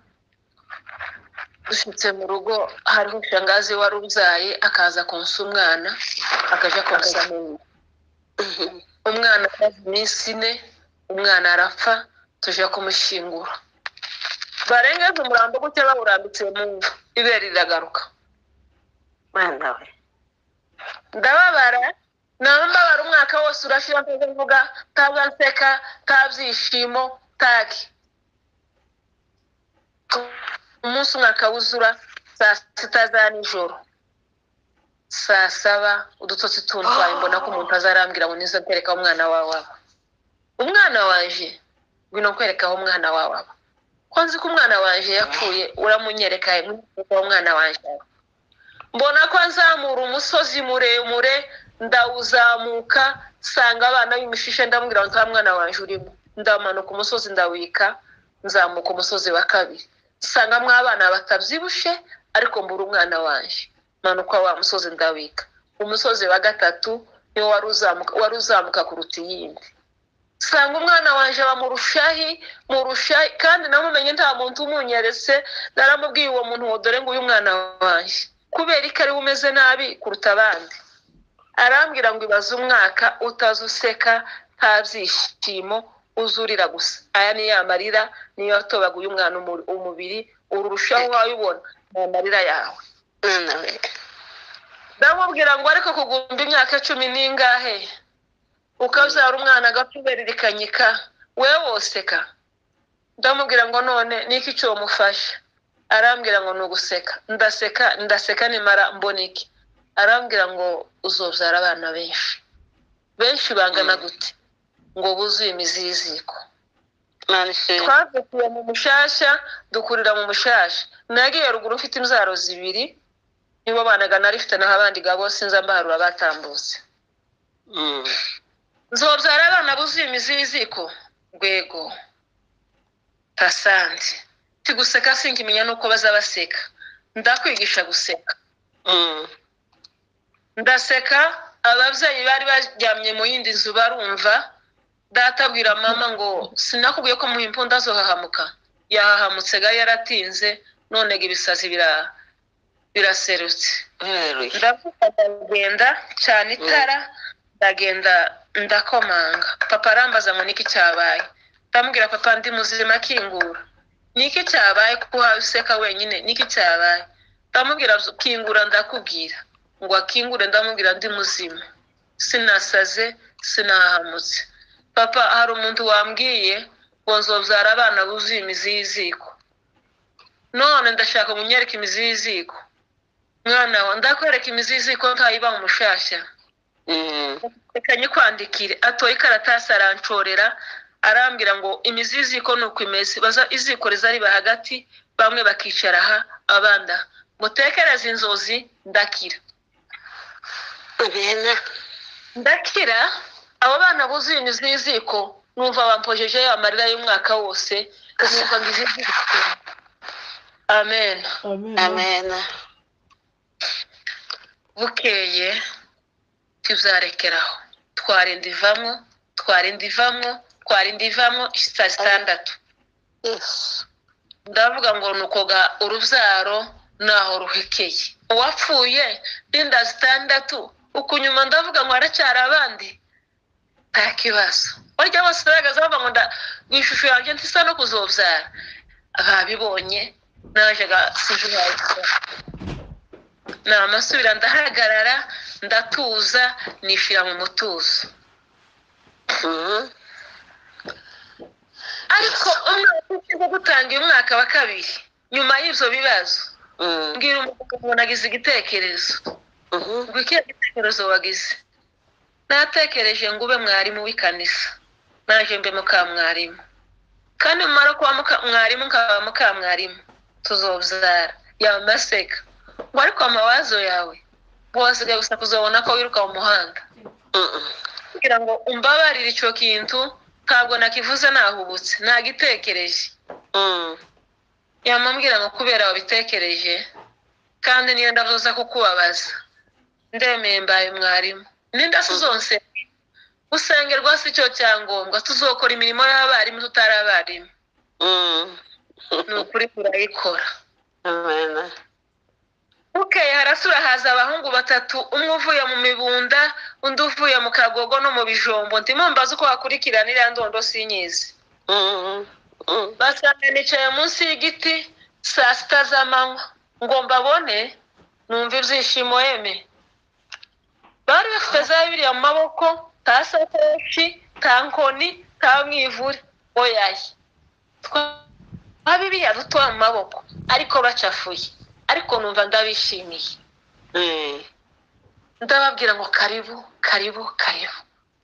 Speaker 1: dushyitse mu rugo hariho shangazi wari ubyaye akaza konsa umwana akaja konsa n'undi
Speaker 3: Mhm.
Speaker 1: umwana amaze iminsi ine umwana arapfa tujya kumushyingura barengeje umurambo gutya bawurambitse mu mva ibere riragaruka
Speaker 3: Mwana we
Speaker 1: ndababara nambabara umwaka wose urashira ntaze mvuga ntabwo nseka nta byishimo taki umunsi umwaka wuzura saa sita za nijoro saa saba udutotsi tuntwaye mbona ko umuntu azarambwira ngo nizo ntereka umwana wawe aba umwana wanje ngwino nkwereka aho umwana wawe aba ko nzi ko umwana wanje yapfuye uramunyereka nkwereka aho umwana wanje aba mbona ko nzamura umusozi muremure ndawuzamuka nsanga abana b'imishishe ndamubwira ngo nta mwana wanje urimo ndamanuka umusozi ndawika nzamuka umusozi wa kabiri nsangamo abana batabyibushe ariko mbura umwana wanje manuka wa musozi ndawika umusozi wa gatatu niwo wari uzamuka wari uzamuka kuruta iyindi nsanga umwana wanje aba mu rushahi mu rushahi kandi namumenye nta muntu umunyeretse naramubwiye uwo muntu ngo dore nguyu mwana wanjye kubera ko ariwe umeze nabi kuruta abandi arambwira ngo ibaze umwaka utazi useka nta byishimo uzurira gusa aya ni ya marira niyo yatobaguye umwana umu- umubiri urushaho wabibona ni amarira yawe
Speaker 3: mwana we
Speaker 1: ndamubwira ngo ariko kugumba imyaka cumi n'ingahe ukabyara umwana agapfa ibere rikanyika we woseka ndamubwira ngo none niki icyo mufasha arambwira ngo ni uguseka ndaseka ndaseka nimara mbona iki arambwira ngo uzobyara abana benshi benshi bangana
Speaker 3: Mm.
Speaker 1: gute ngo buzuye imiziziko
Speaker 3: Mwana ishimwe
Speaker 1: twavukiye mu mushasha dukurira mu mushasha nagiye ruguru mfite imzaro zibiri nibo banaga narifite naho abandi ga bose nza mbaharura batambutse
Speaker 4: Mm.
Speaker 1: nzobyara abana buzuye imiziziko rwego tasanze tiguseka sinkimenya n'uko baza baseka ndakwigisha guseka
Speaker 4: Mm.
Speaker 1: ndaseka ababyeyi bari baryamye mu yindi nzu barumva data abwira mama ngo sinakubwiye ko mu imbunda zohahamuka yahahamutse ga yaratinze none ga ibisazi bira- biraserutse
Speaker 3: Haleluya.
Speaker 1: ndavuga ndagenda cyane itara ndagenda ndakomanga papa arambaza ngo niki cyabaye ndamubwira papa ndi muzima akingura niki cyabaye kuko uhawe useka wenyine niki cyabaye ndamubwira kingura ndakubwira ngo akingure ndamubwira ndi muzima sinasaze sinahamutse papa hari umuntu wambwiye ngo nzobyara abana buzuye imizi y'iziko none ndashaka munyereka imizi y'iziko mwana wa ndakwereka imizizi ko ntayiba umushashya
Speaker 4: Mm.
Speaker 1: reka nyikwandikire atoye ikaratasi aranshorera arambwira ngo imizizi ko ni uko imeze baza iziko rizariba hagati bamwe bakicara aha abanda mutekereze inzozi ndakira
Speaker 3: Amen.
Speaker 1: ndakira abo bana buzuye imizi y'iziko numva bampojejeyo amarira y'umwaka wose numva ngo izi ziko amen
Speaker 2: Amen.
Speaker 3: Amen.
Speaker 1: bukeye tuzarekeraho twarinda ivamo twarinda ivamo twarinda ivamo saa sitandatu
Speaker 3: Yes.
Speaker 1: ndavuga ngo ni ukoga urubyaro naho ruhekeye uwapfuye n'inda zitandatu ukunyuma ndavuga ngo haracyari abandi nta kibazo barya bose baragaza bavuga ngo nda- ngo ishusho yanjye ntisa no kuzobyara babibonye najyaga sinjubaye namasubira ndahagarara ndatuza nishira mu mutuzo
Speaker 3: Mhm.
Speaker 1: ariko umwaka ugiye gutanga umwaka wa kabiri nyuma y'ibyo bibazo
Speaker 3: Mm.
Speaker 1: mbwira umugabo ngo nagize igitekerezo
Speaker 3: Mhm.
Speaker 1: ngo ikihe gitekerezo wagize natekereje ngo ube mwarimu w'ikanisa naje mbe mukamwarimu kandi mumara kuba muka- mwarimu nkaba mukamwarimu tuzobyara yamaseka ngo ariko amawazo yawe wasigaye gusa kuzabona ko wiruka mu muhanda
Speaker 3: Mm.
Speaker 1: kugira ngo umbabarire icyo kintu ntabwo nakivuze nahubutse nagitekereje
Speaker 3: Mm.
Speaker 1: yamubwira ngo kubera wabitekereje kandi niyo ndavuza kukubabaza ndemeye mbaye mwarimu n'inda si zose usengerwa si cyo cyangombwa tuzokora imirimo y'abarimu tutari abarimu
Speaker 3: Mm.
Speaker 1: ni ukuri turayikora
Speaker 3: Amen.
Speaker 1: bukeye harasura haza abahungu batatu umwe uvuye mu mibunda undi uvuye mu kagogo no mu bijombo ndimo mbaza uko wakurikirana iriya ndondo sinyizi
Speaker 3: Mm. Mm.
Speaker 1: basanga nicaye munsi y'igiti saa sita z'amanywa ngo mbabone numva ibyishimo yeme bari bafite za biriya mu maboko nta sakoshi nta nkoni nta mwivure oyaye twa biriya duto mu maboko ariko bacafuye ariko numva ndabishimiye
Speaker 3: Mm.
Speaker 1: ndababwira ngo karibu karibu karibu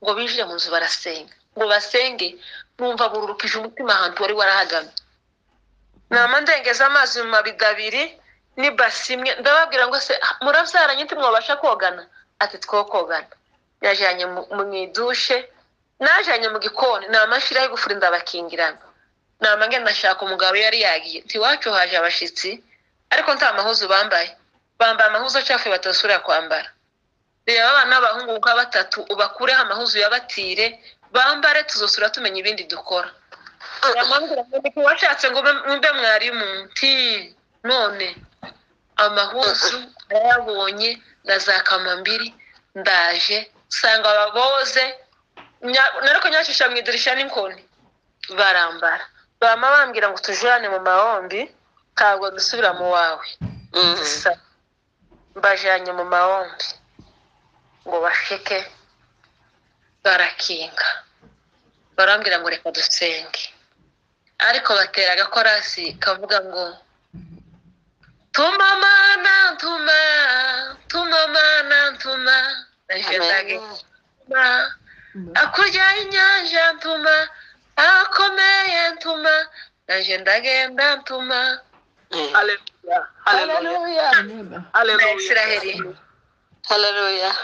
Speaker 1: ngo binjire mu nzu barasenga ngo basenge numva bururukije umutima ahantu wari warahagamye nama ndengeza amazi mu mabido abiri n'ibasi imwe ndababwira ngo se "Ah, murabyaranye nti mwabasha kogana ati two kogana yajyanye mu mu idushe najyanye mu gikoni nama nshyiraho igufuri ndabakingirana nama ngenda nashaka umugabo yari yagiye ntiwacu haje abashyitsi ariko nta mahuzu bambaye bambaye amahuzu acafuye batasubira kwambara reba abana b'abahungu nka batatu ubakureho amahuzu yabatire bambare tuzosura tumenya ibindi dukora ngo washatse ngo mbe- mbe mwarimu nti none amahuzu narayabonye na za kamambiri ndaje nsanga baboze nya- nariko nyacisha mu idirisha n'inkoni barambara bama bambwira ngo tujurane mu mahombi ntabwo dusubira mu wawe
Speaker 3: Mm.
Speaker 1: gusa mbajyanye mu mahombi ngo bashike barakinga barambwira ngo reka dusenge ariko batera agakorasi kavuga ngo tuma mana ntuma tuma mana ntuma nahise ndange
Speaker 3: Amen.
Speaker 1: tuma hakurya y'inyanja ntuma ahakomeye ntuma naje ndagenda ntuma
Speaker 3: Mm.
Speaker 1: Hallelujah.
Speaker 3: Hallelujah.
Speaker 2: Amen.
Speaker 1: na
Speaker 4: Hallelujah.
Speaker 1: isiraheli
Speaker 3: Hallelujah.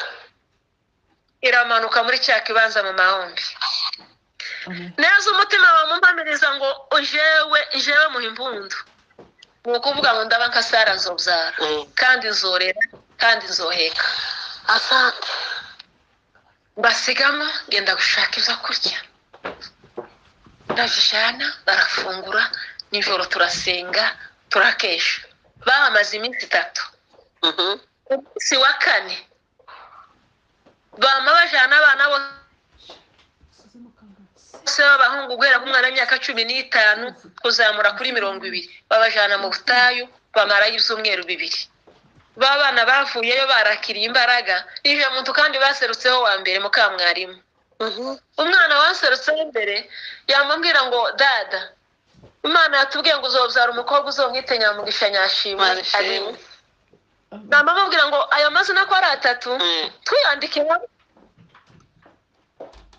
Speaker 1: iramanuka muri cya kibanza mu mahombi
Speaker 2: Amen.
Speaker 1: neza umutima wawe mumpamiriza ngo jewe jewe muha impundu ni ukuvuga ngo ndaba nka sara nzobyara
Speaker 3: Mm.
Speaker 1: kandi nzorera kandi nzoheka
Speaker 3: Asante.
Speaker 1: basigama genda gushaka ibyo kurya ndabijana barafungura nijoro turasenga turakesha bahamaze iminsi itatu
Speaker 3: Mhm.
Speaker 1: umunsi wa kane bama bajana abana bose bose b'abahungu guhera ku mwana w'imyaka cumi n'itanu kuzamura kuri mirongo ibiri babajana mu butayu bamarayo ibyumweru bibiri ba bana bavuyeyo barakiriye imbaraga nije muntu kandi baserutseho wa mbere mukamwarimu
Speaker 3: Mhm.
Speaker 1: umwana waserutseho imbere yamubwira ngo dada imana yatubwiye ngo uzobyara umukobwa uzomwite nyamugisha nyashimwe
Speaker 3: Nyashimwe.
Speaker 2: Amen.
Speaker 1: namamubwira ngo aya mazina ko ari atatu
Speaker 3: Mm.
Speaker 1: twiyandike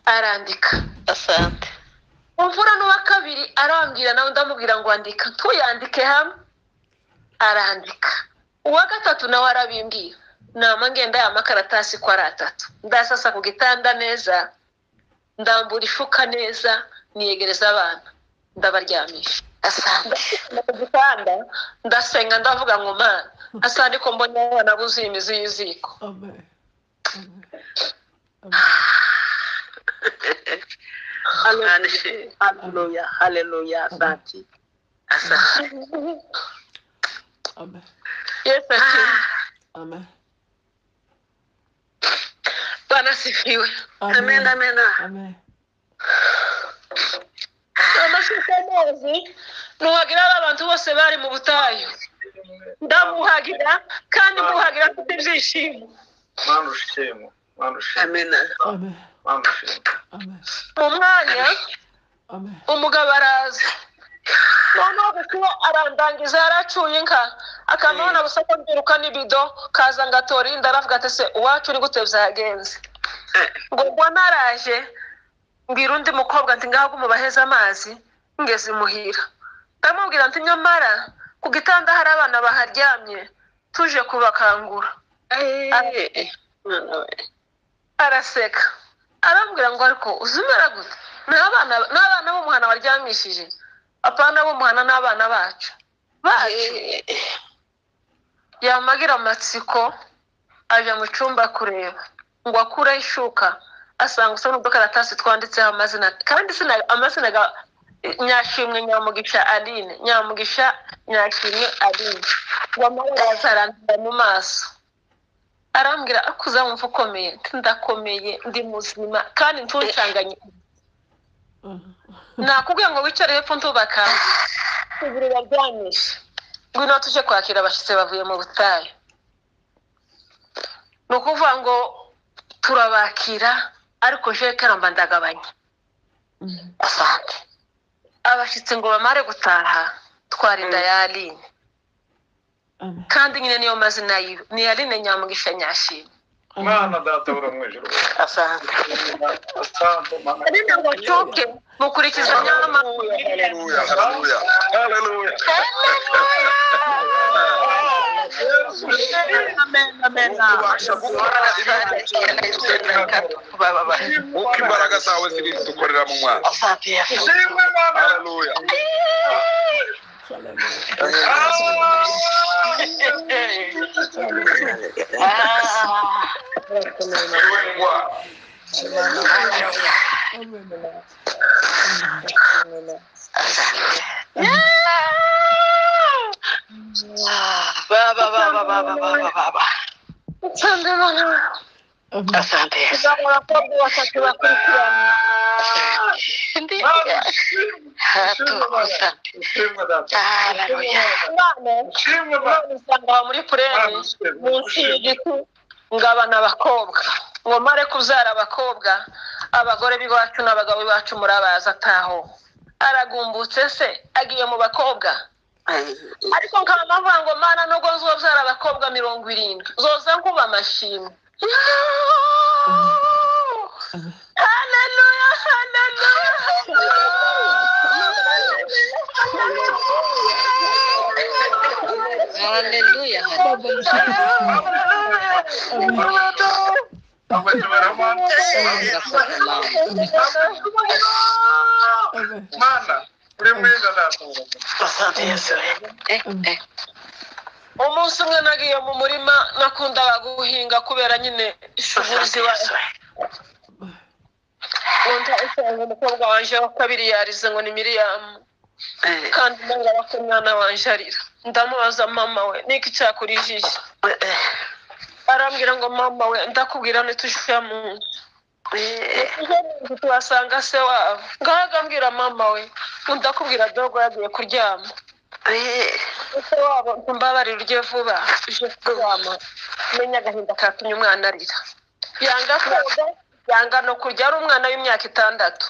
Speaker 1: arandika
Speaker 3: Asante.
Speaker 1: umvura n'uwa kabiri arambwira nawe ndamubwira ngo andika tuyandike hamwe arandika uwa gatatu nawe arabimbwira nama ngenda aya makaratasi ko ari atatu ndasasa ku gitanda neza ndambura ifuka neza niyegereza abana ndabaryamisha
Speaker 3: Asante.
Speaker 1: Ndashyira ku gitanda ndasenga ndavuga ngo mana asa ariko mbonye abana buzuye imizi y'iziko
Speaker 2: Amen. Amen.
Speaker 4: Hallelujah. Hallelujah. Hallelujah. Asante. Asante.
Speaker 2: Amen.
Speaker 1: yesu akiri
Speaker 2: Amen.
Speaker 1: banasifiwe
Speaker 2: Amen.
Speaker 4: Amen.
Speaker 2: Amen.
Speaker 1: amashusho amazi nuhagira ba bantu bose bari mu butayu ndamuhagira kandi muhagira mfite ibyishimo
Speaker 5: Mwana ushimwe, mwana ushimwe,
Speaker 4: Amen.
Speaker 2: Amen.
Speaker 5: mwana ushimwe.
Speaker 2: Amen.
Speaker 1: mu mwanya
Speaker 2: Amen.
Speaker 1: umugabo araza noneho kuko arandangiza yaracuye inka akamubona gusa ko mbiruka n'ibido kaza ngo atora indi aravuga ati se uwacu uri gute byagenze ngo mbona araje mbwira undi mukobwa ati ngaho mubaheze amazi ngeze imuhira ndamubwira ati nyamara ku gitanda hari abana baharyamye tuje kubakangura
Speaker 3: Eh. Mwana we.
Speaker 1: araseka arambwira ngo ariko uzumera gute ni abana ni abana b'umuhana waryamishije apana b'umuhana ni abana bacu bacu
Speaker 3: Eh.
Speaker 1: yamagira amatsiko aje mu cyumba kureba ngo akureho ishuka asanga usa n'udukaratasi twanditseho amazina kandi sina- amazina ga- nyashimwe nyamugisha aline nyamugisha nyashimwe aline ngo amaraso arandura mu maso arambwira akuzamumva ukomeye Nti, ndakomeye ndi muzima kandi ntuncanganye
Speaker 2: Amen.
Speaker 1: nakubwiye ngo wicare hepfo ntubakanga tugire baryamisha ngwino tuje kwakira abashyitsi bavuye mu butayu ni ukuvuga ngo turabakira ariko jewe karamba ndagabanya
Speaker 2: Amen.
Speaker 3: Asante.
Speaker 1: abashyitsi ngo bamare gutaha twarinda
Speaker 3: Mm.
Speaker 1: ya aline
Speaker 2: Amen.
Speaker 1: kandi nyine niyo mazina yiwe ni aline nyamugisha nyashimwe
Speaker 5: Mwana data uri mu ijuru,
Speaker 3: Asante.
Speaker 5: asante mwana.
Speaker 1: aline ngo nshuke mukurikiza nyamamabwiriza
Speaker 5: Haleluya, haleluya, haleluya. Yesu, ubasha gukora nk'uko imbaraga zawe ziri dukorera mu mwana.
Speaker 3: Asante. Yesu.
Speaker 5: Ushimwe mwana. Haleluya.
Speaker 3: Ah.
Speaker 5: Ushimwe.
Speaker 2: Amen.
Speaker 3: Ba, ba, ba, ba, ba, ba, ba, ba, ba, ba.
Speaker 1: nsanga abana
Speaker 2: Amen.
Speaker 3: Asante. Yesu.
Speaker 1: kuzamura abakobwa batatu bakurikirana
Speaker 3: Ndi
Speaker 5: Mwana ushimwe.
Speaker 3: hatuko. Asante.
Speaker 5: Ushimwe data.
Speaker 3: Haleluya.
Speaker 1: abana
Speaker 5: Ushimwe mwana.
Speaker 1: none usanga aba muri pureni munsi y'igiti ngabana abakobwa ngo mare kubyara abakobwa abagore b'iwacu n'abagabo b'iwacu murabazi ataho aragumbutse se agiye mu bakobwa ariko nkaba navuga ngo mana nubwo nzobyara abakobwa mirongo irindwi zoza nkuba amashimwe
Speaker 2: Amen.
Speaker 1: haleluya haleluya haleluya
Speaker 3: haleluya
Speaker 2: Amen.
Speaker 5: mana uri mwiza ndakubona
Speaker 3: asante yesu eh eh
Speaker 1: umunsi umwe nagiye mu murima nakundaga guhinga kubera nyine ishuri
Speaker 3: asante
Speaker 1: ziba
Speaker 3: yesu
Speaker 1: nkunda usanga umukobwa wanje wa kabiri yarize ngo ni miriyamu
Speaker 3: eh
Speaker 1: kandi nanga ko umwana wanje arira ndamubaza mama we niki cyakurijije
Speaker 3: eh
Speaker 1: arambwira ngo mama we ndakubwira ntitujya mu nzu
Speaker 3: eh
Speaker 1: Tujya mu nzu tuhasanga se wabo ngaho agambwira mama we ngo ndakubwira dogo yagiye kuryama
Speaker 3: eh
Speaker 1: ese wabo mbabarira urye vuba uje kuryama menya agahinda katumye umwana arira yanga koga yanga no kurya ari umwana w'imyaka itandatu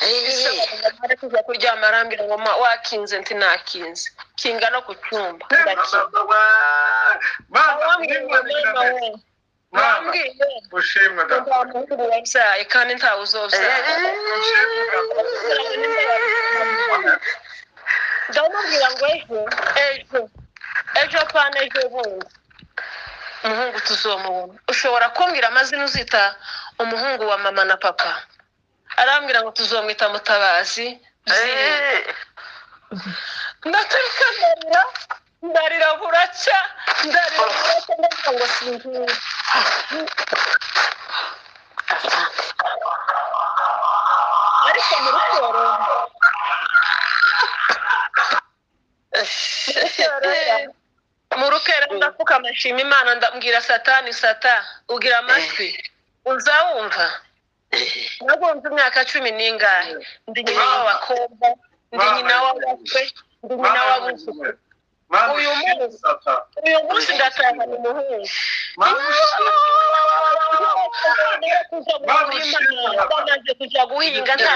Speaker 3: eh
Speaker 1: ari kujya kuryama arambwira ngo "Ma, wakinze nti nakinze kinga no ku cyumba ndakinga wambwira ngo mama we wambwiye
Speaker 5: ushimwe
Speaker 1: ko nta muhungu wabyaye kandi ntawe uzobyara ndamubwira ngo ejo ejo ejo apana ejo bundi umuhungu tuzomubona ushobora kumbwira amazina uzita umuhungu wa mama na papa arambwira ngo tuzomwita mutabazi Zirinde." ndaturika ndarira ndarira buracya ndarira buracya ndagira ngo sinzire ariko muri siporo mu rukera ndapfuka amashima imana ndambwira satani sata ugira amatwi uzawumva nagomba imyaka cumi n'ingahe ndi nyina w'abakobwa ndi nyina w'abakwe ndi nyina w'abuzukuru uyu munsi uyu munsi ndatahana umuhungu bamaze kujya guhinga nta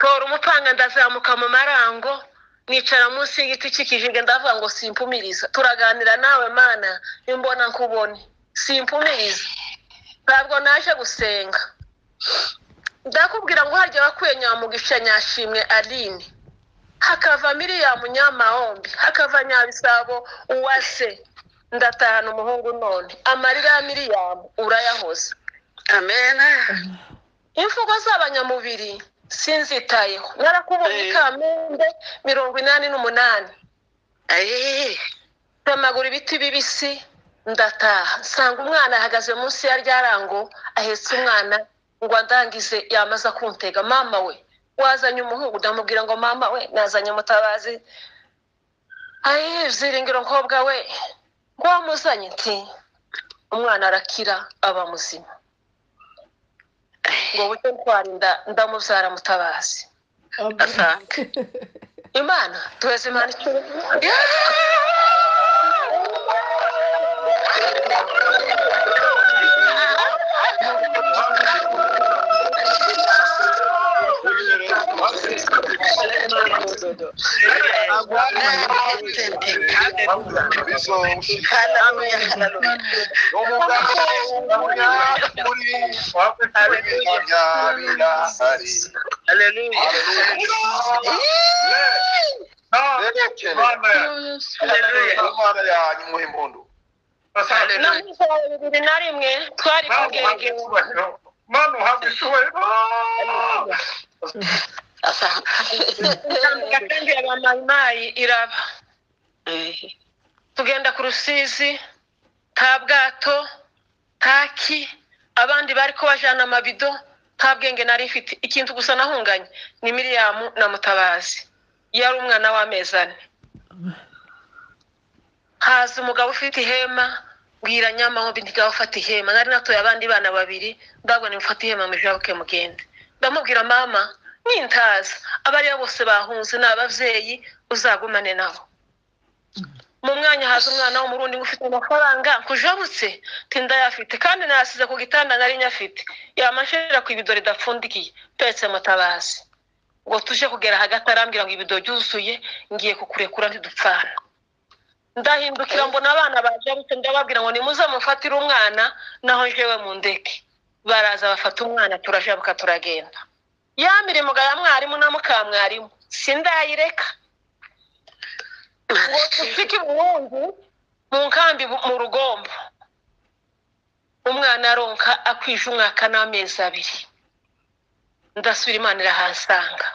Speaker 1: tora umupanga ndazamuka mu marango nicara munsi y'igiti cy'ikijiga ndavuga ngo simpumiriza turaganira nawe mana imbona nkubone simpumiriza ntabwo naje gusenga ndakubwira ngo hajya bakwiye nyamugisha nyashimwe aline hakava miriyamu nyamahombi hakava nyabisabo uwase ndatahana umuhungu none amarira ya miriyamu urayahoze imvugo z'abanyamubiri sinzitayeho narakubonye
Speaker 3: Eh.
Speaker 1: kamembe mirongo inani n'umunani mpamagura ibiti bibisi ndataha nsanga umwana ahagaze munsi ya ryarango ahetse umwana ngo andangize yamaze kuntega mama we wazanye umuhungu ndamubwira ngo mama we nazanye umutabazi ayi ziringiro mukobwa we ngo wamuzanye nti umwana arakira aba muzima ngo bucyo ntwarinda ndamubyara mutabazi imana tuheze imana icyubahiro
Speaker 5: imana yanyu muhe impundu
Speaker 1: na mirongo bibiri na rimwe twari kugeregewe
Speaker 5: mana uhabwa icyubahiro
Speaker 1: intambwe kandi ya ba mayimayi iraba tugenda ku rusizi nta bwato taki abandi bari kubajana amabido nta bwenge nari ifite ikintu gusa nahunganye ni miriyamu na mutabazi yari umwana w'amezi ane haza umugabo ufite ihema bwira nyamahombi ntigaho ufata ihema nari natuye abandi bana babiri ndabwo nimufata ihema mujabuke mugende ndamubwira mama nintaza abo aribo bose bahunze ni ababyeyi uzagumane nabo mu mwanya haza umwana w'umurundi ngo ufite amafaranga nkujabutse nti ndayafite kandi nayasize ku gitanda nari nyafite yamashirira ku ibido ridapfundikiye petse mutabazi ngo tuje kugera hagati arambwira ngo ibido ryuzuye ngiye kukurekura ntidupfana ndahindukira mbona abana bajarutse ndababwira ngo nimuze mufatire umwana naho njyewe mu ndeke baraza bafata umwana turajabuka turagenda ya mirimo ya mwarimu na mukamwarimu sindayireka ngo tufike ubuhungu mu nkambi bu- mu rugombo umwana aronka akwije umwaka n'amezi abiri ndasubira imana irahasanga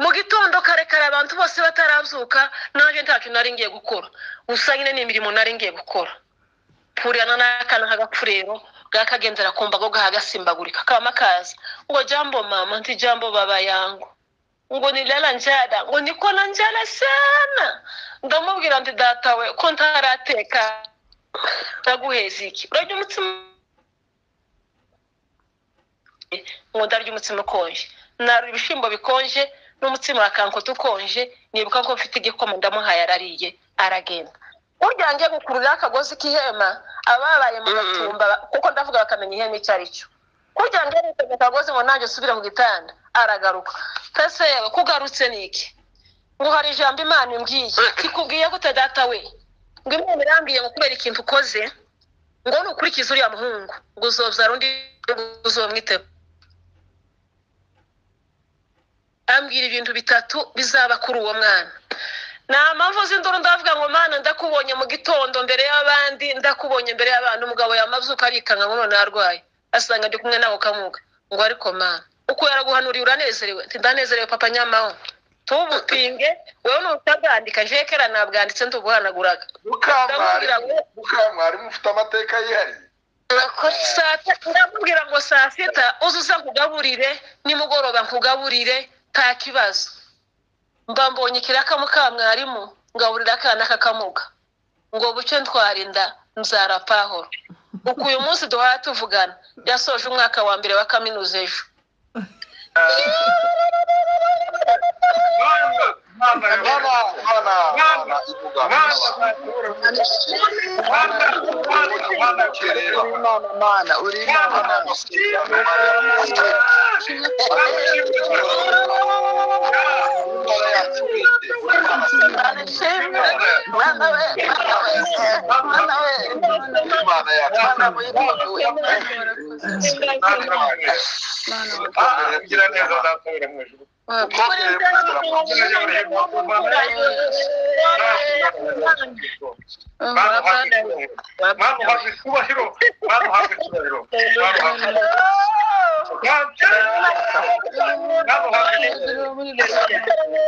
Speaker 1: mu gitondo kare kare abantu bose batarazuka nanjye nta kintu nari ngiye gukora gusa nyine ni imirimo nari ngiye gukora purirana n'akana k'agapfurero gakagendera ku mbago gahagasimbagurika kama kaza ngo jambo mama nti jambo baba yangu ngo nilala njala ngo nikona njala sana ndamubwira nti datawe ko ntarateka ndaguheza iki urarya umutsima ngo ndarya umutsima ukonje narura ibishyimbo bikonje n'umutsima wa kankota ukonje nibuka ko mfite igikoma ndamuhaye arariye aragenda burya ngiye gukurura akagozi k'ihema ababaye mu gatumba kuko ndavuga bakamenya ihema icyo ari cyo kurya ngiye gukurura akagozi ngo nanjye usubire mu gitanda aragaruka pese yewe kugarutse ni iki ngo hari ijambo imana imbwiye ikubwiye gute data we ngo imana irambwiye ngo kubera ikintu ukoze ngo nukurikize uriya muhungu ngo uzobyara undi uzomwite ambwira ibintu bitatu bizaba kuri uwo mwana nta mpamvu z'induru ndavuga ngo mana ndakubonye mu gitondo mbere y'abandi ndakubonye mbere y'abantu umugabo yamazuka arikanga ngo none arwaye asanga ndi kumwe nako kamuga ngo ariko mana uko yaraguhanuriye uranezerewe nti ndanezerewe papa nyamaho tubupinge wowe n'utabwandika jekera nabwanditse ntubuhanaguraga ndamubwira ngo
Speaker 5: mukamwarimu ufite amateka yihariye
Speaker 1: saa tatu ndamubwira ngo saa sita uze uza nkugaburire nimugoroba nkugaburire nta kibazo mba mbonye ikiraka mukamwarimu ngaburira akana kakamuga ngo bucyo ntwarinda nzara pahoro uku uyu munsi duhora tuvugana yasoje umwaka wa mbere wa kaminuza ejo
Speaker 5: mwana mwana mwana mwana mwana mwana mwana mwana kerera
Speaker 4: Imana, Mana, uri Imana, Mana. Mwana we, Mana we, Mana we, Mana we, Mana we.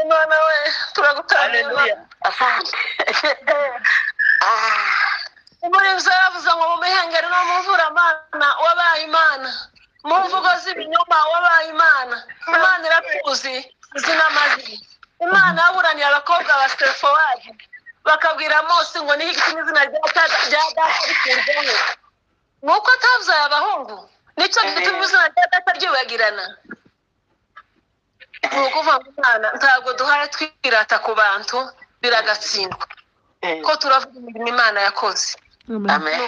Speaker 1: mwana we turagutanga muri ibyo yaravuze ngo mumihengeri no mumvura amana wabaye imana mu mvugo z'ibinyoma wabaye imana imana iratuzi izina amazina imana yaburaniye abakobwa ba sefowadi bakabwira mose ngo niho igiti n'izina rya data rya data rikurwaho ni uko atabyaye abahungu nicyo gituma izina rya data ryibagirana ni ukuvuga ngo imana ntabwo duhora twirata ku bantu biragatsindwa ko turavuga imirimo imana yakoze
Speaker 3: Amen.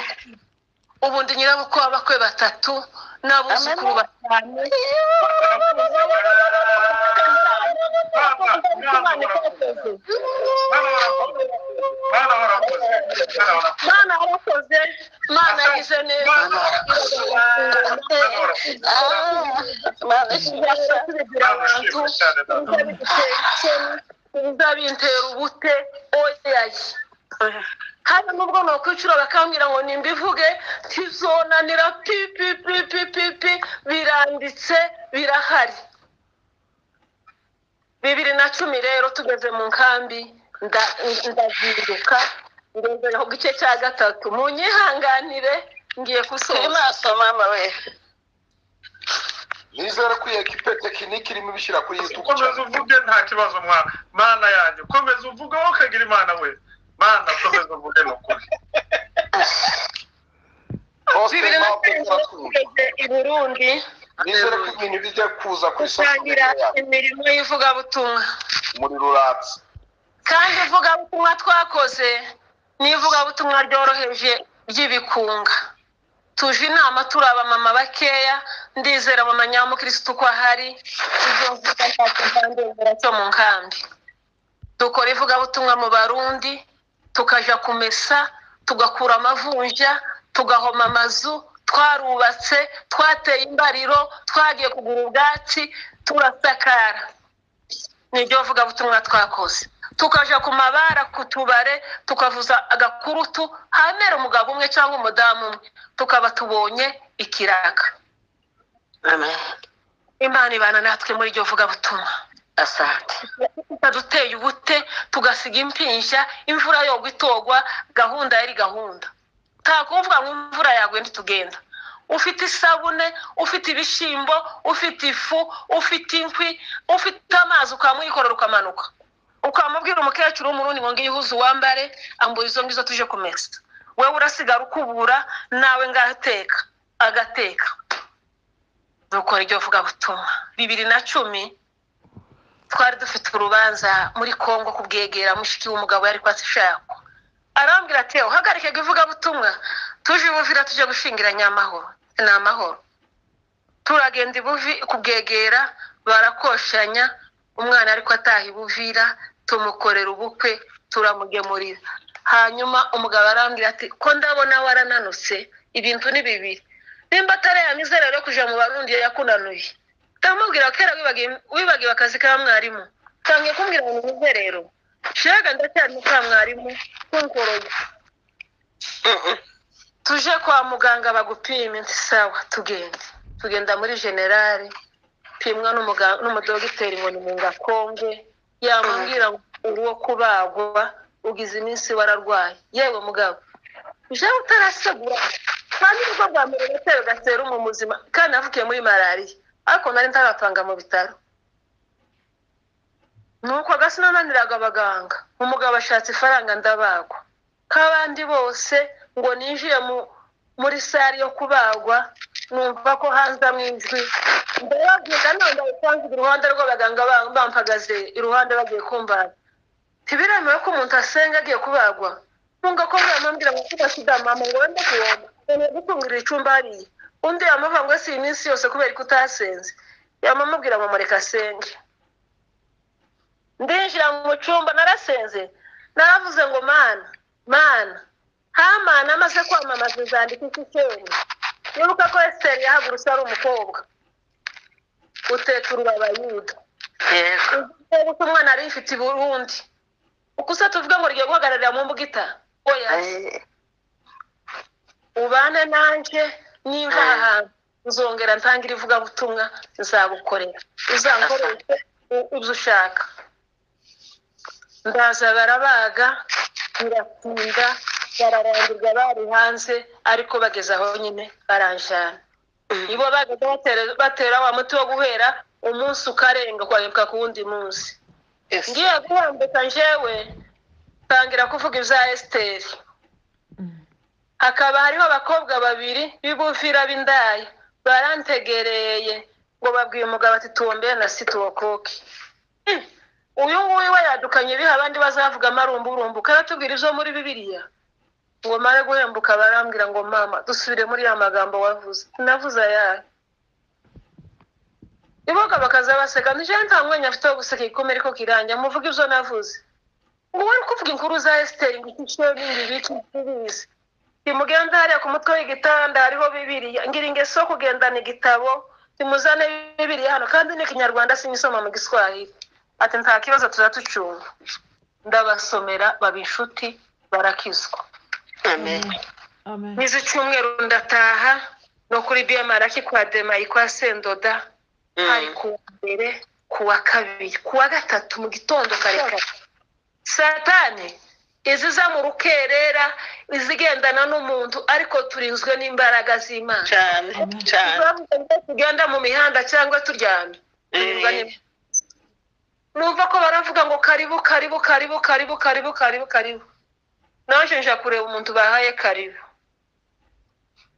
Speaker 1: ubu ndi nyirabukwe w'abakwe batatu n'abuzukuru batanu mana warakoze mana yize neza kugira abantu bizabintera ubute oyaye hano nubwo nakwicura bakambwira ngo nimbivuge tizonanira pi pi pi pi pi pi biranditse birahari bibiri na cumi rero tugeze mu nkambi nda- ndazinduka ngeze ku gice cya gatatu munyihanganire ngiye gusoza
Speaker 5: nizere ko iyo ekipe tekinike irimo ibishyira kuri yutubu
Speaker 6: ukomeza uvuge nta kibazo mwana mana yanjye ukomeza uvuge wowe ukagira imana we mana ukomeza uvuge ni ukuri
Speaker 1: bibiri na karindwi tugeze i burundi
Speaker 5: nizere ko ibintu bijya kuza ku isoko
Speaker 1: gusangira imirimo y'ivugabutumwa
Speaker 5: muri ruratsi
Speaker 1: kandi ivugabutumwa twakoze ni ivugabutumwa ryoroheje ry'ibikunga tuje inama turi abamama bakeya ndizera mama nyamukirisitu ko ahari ibyo mvuga ntacyo nzandengera cyo mu nkambi dukora ivugabutumwa mu barundi tukaja kumesa tugakura amavunja tugahoma amazu twarubatse twateye imbariro twagiye kugura ubwatsi turasakara nibyo bavuga butumwa twakoze tukaja ku mabara ku tubare tukavuza agakurutu hamera umugabo umwe cyangwa umudamu umwe tukaba tubonye ikiraka
Speaker 3: Amen.
Speaker 1: imana ibana natwe muri iryo vugabutumwa
Speaker 3: Asante.
Speaker 1: tutaduteye ubute tugasiga impinja imvura yogwa itogwa gahunda yari gahunda nta kuvuga ngo imvura yaguye ntitugenda ufite isabune ufite ibishyimbo ufite ifu ufite inkwi ufite amazi ukamwikorera ukamanuka ukamubwira umukecuru w'umurundi ngo ngiye uhuze uwambare ambura izo ngizo tuje kumesa wowe urasigara ukubura nawe ngateka agateka dukora iryo vugabutumwa bibiri na cumi twari dufite urubanza muri congo ku bwegera mushiki w'umugabo yari kwashakwa arambwira ati uhagarike ivugabutumwa tuje i buvira tujye gushingiranya amahoro ni amahoro turagenda i buvi ku bwegera barakoshanya umwana ariko ataha i buvira tumukorera ubukwe turamugemurira hanyuma umugabo arambwira ati ko ndabona warananutse ibintu ni bibiri nimba atarayamize rero kuja mu barundi yakunanuye ndamubwira kera wibagiwe- wibagiwe akazi ka mwarimu tangiye kumbwira ngo nimuze rero shega ndacyari mu ka mwarimu kunkoroye tuje kwa muganga bagupime nti sawa tugende tugenda muri generale pimwa n'umuga- n'umudogiteri ngo ni mu ngakonge yamubwira ngo uri uwo kubagwa ugize iminsi wararwaye yewe mugabo jewe utarasegura kandi nibwo bwa mbere natewe gaserumu muzima kandi navukiye muri malariya ariko nari ntaratanga mu bitaro nuko gasinananiraga abaganga umugabo ashatse ifaranga ndabagwa k'abandi bose ngo ninjiye mu- muri sare yo kubagwa numva ko hanzamo ijwi ndababyuka namba isanzwe iruhande rw'abaganga ba- bampagaze iruhande bagiye kumbana ntibiremewe ko umuntu asenga agiye kubagwa ntunga ko bamubwira ngo kuba sida mama ngo wende kuwoma nkeneye gutungirira icumba hariya undi yamuvuga ngo si iyi minsi yose kubera ko utasenze yamamubwira ngo mureka asenge ndinjira mu cyumba narasenze naravuze ngo mana mana hamana amaze kwamamaza inzandiko iki cyene wibuka ko esiteri yahagurutse ari umukobwa uteka urubabayuda
Speaker 3: Yego.
Speaker 1: ubu ko umwana yari yifite i burundi ukusa tuvuga ngo rigiye guhagararira mu mbugita oya
Speaker 3: Eh,
Speaker 1: ubane nanjye nimba aha hantu nzongera ntangire ivugabutumwa nzabukorera uzankoreshe u- ibyo ushaka ndaza barabaga biratinda bararangirwa bari hanze ariko bageze aho nyine baranjana ibo bagenda batera- batera wa muti wo guhera umunsi ukarenga ukarenga ku wundi munsi
Speaker 3: yes.
Speaker 1: ngiye guhambika njyewe tangira kuvuga ibya esiteri hakaba hariho abakobwa babiri b'ibufira b'indaya barantegereye ngo babwiye umugabo ati tuwombere na situwokoke uyu nguyu we yadukanye biha abandi bazavugamo arumburumbuka aratubwira ibyo muri bibiriya ngo mare guhembuka barambwira ngo mama dusubire muri ya magambo wavuze navuze ayahe iboga bakaza baseka nijoro nta mwanya afite wo guseka igikomere ko kirangira muvuge ibyo navuze ngo wari kuvuga inkuru za esiteri ngo ikice n'ibindi bice bibizi bimugenda hariya ku mutwe w'igitanda hariho bibiriya ngira ingeso yo kugendana igitabo bimuzane bibiriya hano kandi ni ikinyarwanda sinyisoma mu giswahili ati nta kibazo tuzatucunga ndabasomera baba inshuti barakizwa
Speaker 3: Amen.
Speaker 2: Amen.
Speaker 1: nizi cyumweru ndataha no kuri biyamaraki kwa demayi kwa sendoda hari
Speaker 3: Mm.
Speaker 1: ku wa mbere ku wa kabiri ku wa gatatu mu gitondo kare kare satani iziza mu rukerera izigendana n'umuntu ariko turinzwe n'imbaraga z'imana
Speaker 3: Cyane, cyane.
Speaker 1: Turavuga ngo tugenda mu mihanda cyangwa turyamye turinzwe
Speaker 3: Eh,
Speaker 1: n'im- numva ko baravuga ngo karibu karibu karibu karibu karibu karibu karibu naje nja kureba umuntu bahaye karibu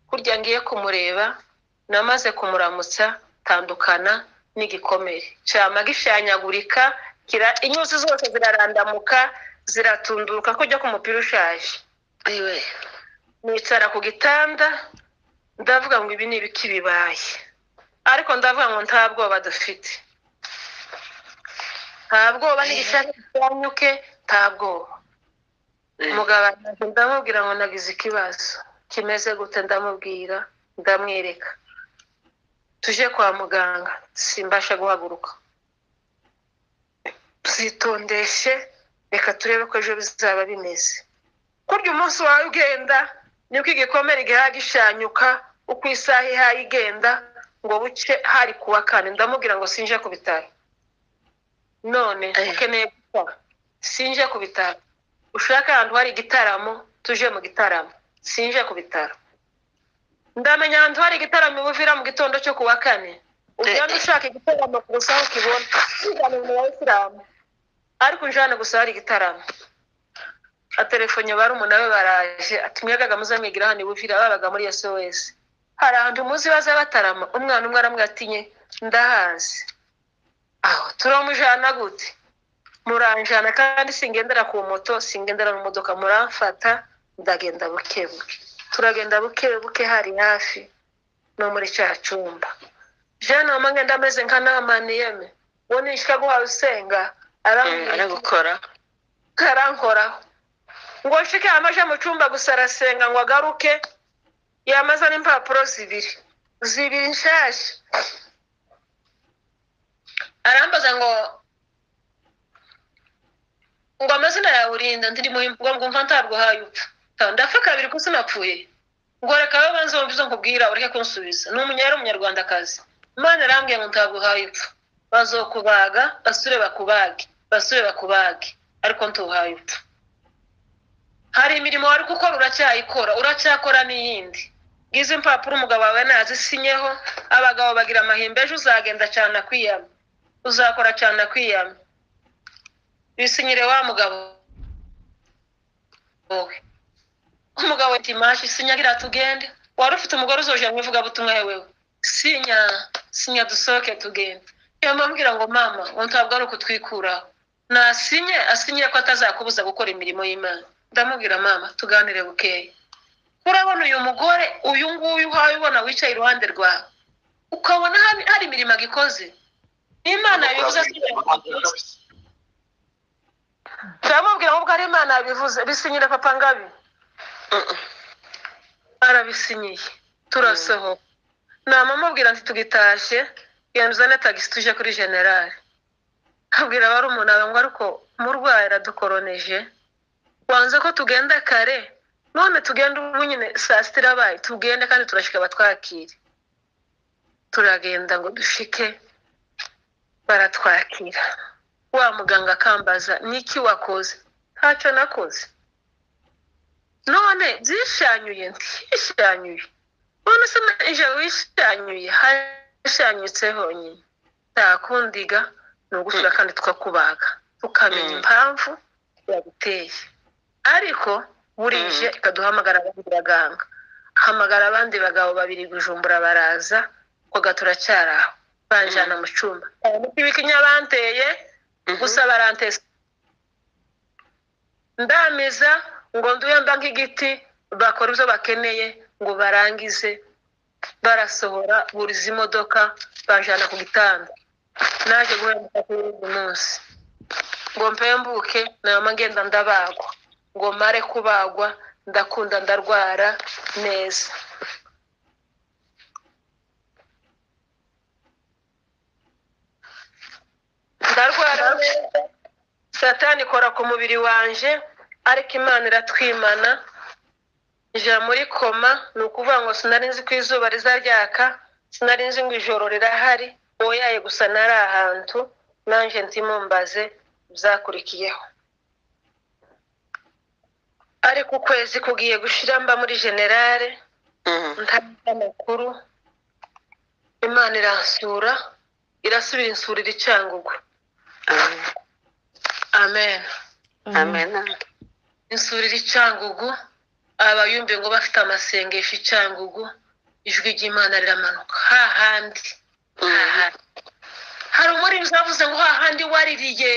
Speaker 1: kurya ngiye kumureba namaze kumuramutsa tandukana n'igikomere cyama gishanyagurika kira- inyuzi zose zirarandamuka ziratunduruka ko ujya ku mupira ushaje
Speaker 3: iwe.
Speaker 1: nicara ku gitanda ndavuga ngo ibi ni ibiki bibaye ariko ndavuga ngo nta bwoba dufite nta bwoba n'igishaka cyanyuke nta bwoba
Speaker 3: Eh,
Speaker 1: umugabo araje ndamubwira ngo nagize ikibazo kimeze gute ndamubwira ndamwereka tuje kwa muganga simbasha guhaguruka zitondeshe reka turebe ko ejo bizaba bimeze kurya umunsi wawe ugenda nibwo igikomere igihaha gishanyuka uko isaha ihaye igenda ngo buce hari kuwa kane ndamubwira ngo sinje ku bitaro none
Speaker 3: Eh.
Speaker 1: ukeneye gukora sinje ku bitaro ushaka ahantu hari igitaramo tuje mu gitaramo sinje ku bitaro ndamenya ahantu hari igitaramo ibuvira mu gitondo cyo ku wa kane ugenda ushaka igitaramo gusa aho ukibona ugana mu bayisilamu ariko ujana gusa hari igitaramo atelefonye barumuna be baraje ati mwagaga muzamwigira hano ibuvira babaga muri sos hari ahantu muzi baza batarama umwana umwe aramwatinye ndahazi aho turamujana gute muranjana kandi singendera ku moto singendera mu modoka muramfata ndagenda buke buke turagenda buke buke hari hafi no muri cya cyumba jana mama ngenda ameze nka namaniyeme uwo nishika guhawe usenga arambwira ati,
Speaker 3: aragukora
Speaker 1: karankoraho ngo nshike yamaje mu cyumba gusa arasenga ngo agaruke yamaza n'impapuro zibiri zibiri nshyashya arambaza ngo ngo amazina yawe urinda ndiri mu ngo ngumva ntarwahaye upfa Ta- ndapfa kabiri ko sinapfuye ngo reka wowe banze wumve izo nkubwira ureke kunsubiza ni umunya yari umunyarwandakazi imana arambwiye ngo ntaguhaye upfa bazokubaga basure bakubage basure bakubage ariko ntuhaye upfa hari imirimo wari gukora uracyayikora uracyakora n'iyindi ngizo impapuro umugabo wawe nazisinyeho abagabo bagira amahimba ejo uzagenda cyane akwiyama uzakora cyane akwiyama bisinyire wa mugabo wowe umugabo ati mashi sinya gira tugende wari ufite umugore uzoje mu ivugabutumwa yewewe sinya sinya dusohoke tugende yamubwira ngo mama ngo ntabwo ari ukutwikuraho nasinye asinye ko atazakubuza gukora imirimo y'imana ndamubwira mama tuganire bukeya urabona uyu mugore uyu nguyu uhawe ubona wicaye iruhande rwawe ukabona hari- hari imirimo agikoze imana yabivuze asinya turamubwira ahubwo ari imana yabivuze bisinyira papa ngabi barabisinyiye turasohoka nama amubwira ati tugitashye yanzane tagisi tuje kuri generali abwira abari umuntu ngo ariko murwayi aradukoroneje wanze ko tugenda kare none tugenda ubu nyine saa sita irabaye tugende kandi turashika batwakire turagenda ngo dushike baratwakira wa muganga akambaza niki wakoze ntacyo nakoze none byishanyuye ntishanyuye none se na ijoro wishanyuye hashanyutse honyine ntakundiga ni ugusura kandi tukakubaga tukamenya
Speaker 3: Mm.
Speaker 1: impamvu yaguteye ariko burije ikaduhamagara abandi baganga hamagara abandi bagabo babiri gujumbura baraza kwaga turacyari aho banjana mu cyumba ibikinya banteye gusa barantesa ndamiza ngo nduye mba nk'igiti bakora ibyo bakeneye ngo barangize barasohora buri izi modoka banjana ku gitanda naje guhemuka kuri uyu munsi ngo mpembuke nayama ngenda ndabagwa ngo mare kubagwa ndakunda ndarwara neza ndarwara neza satani ikora ku mubiri wanje ariko imana iratwimana njya muri koma ni ukuvuga ngo sinari nzi ko izuba rizaryaka sinari nzi ngo ijoro rirahari oyaye gusa nari ahantu nanjye ntimumbaze byakurikiyeho ariko ukwezi kugiye gushira mba muri generale ntabwo amakuru imana iransura irasubira insurira icyangugu amen
Speaker 3: amen
Speaker 1: insurira icyangugu abayumve ngo bafite amasengesho icyangugu ijwi ry'imana riramanuka hahandi hahandi hari umuririmbyi wavuze ngo hahandi waririye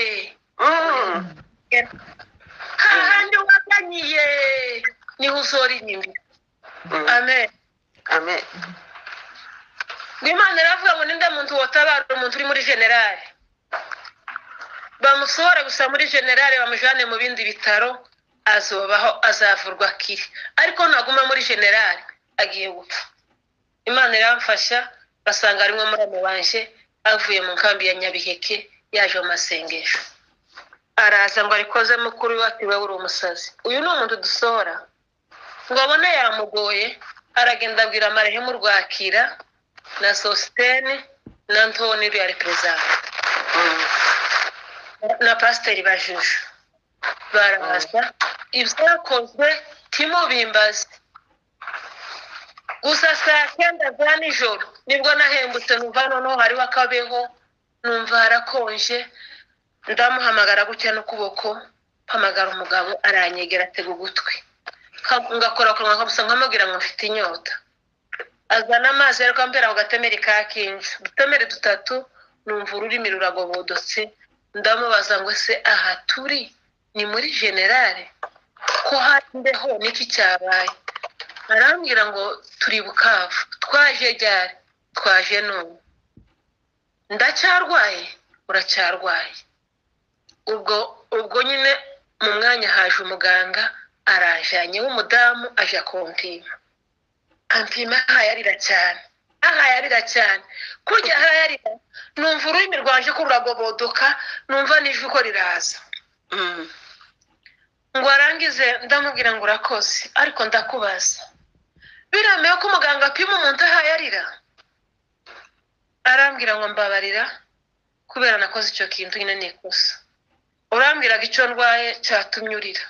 Speaker 1: hahandi waganyiye niho uzoririmbira amen
Speaker 3: amen
Speaker 1: imana iravuga ngo ninde muntu watabara umuntu uri muri generale bamusohora gusa muri generale bamujyane mu bindi bitaro azobaho azavurwa akiri ariko naguma muri generale agiye gupfa imana iramfasha basanga arimo murama wanje avuye mu nkambi ya nyabiheke yaje mu masengesho araza ngo arikoze mukuru we ati wowe uri umusazi uyu ni umuntu dusohora ngo abone yamugoye aragenda abwira amarehemu rwakira na sositene na ntoni yari perezida na pasiteri bajuje baraza ibyakozwe timubimbaze gusa saa cyenda za nijoro nibwo nahembutse numva noneho hariho akabeho numva harakonje ndamuhamagara gutya n'ukuboko mpamagara umugabo aranyegera atega ugutwi Ka- ngakora kanwa kabusa nkamubwira ngo mfite inyota azana amazi ariko ambera ku gatemeri ka kinja udutemeri dutatu numva ururimi ruragobodotse ndamubaza ngo ese aha turi ni muri generale ko hari imbeho n'iki cyabaye arambwira ngo turi bukavu twaje ryari twaje none ndacyarwaye uracyarwaye ubwo ubwo nyine mu mwanya haje umuganga arajanye w'umudamu aje kumpima ampima ahayarira cyane ahayarira cyane kurya ahayarira numva ururimi rwaje ko ruragobodoka numva n'ijwi ko riraza ngo arangize ndamubwira ngo urakoze ariko ndakubaza biremewe ko umuganga apima umuntu ahayarira arambwira ngo mbabarira kubera nakoze icyo kintu nyine ni ikosa urambwiraga icyo ndwaye cyatumye urira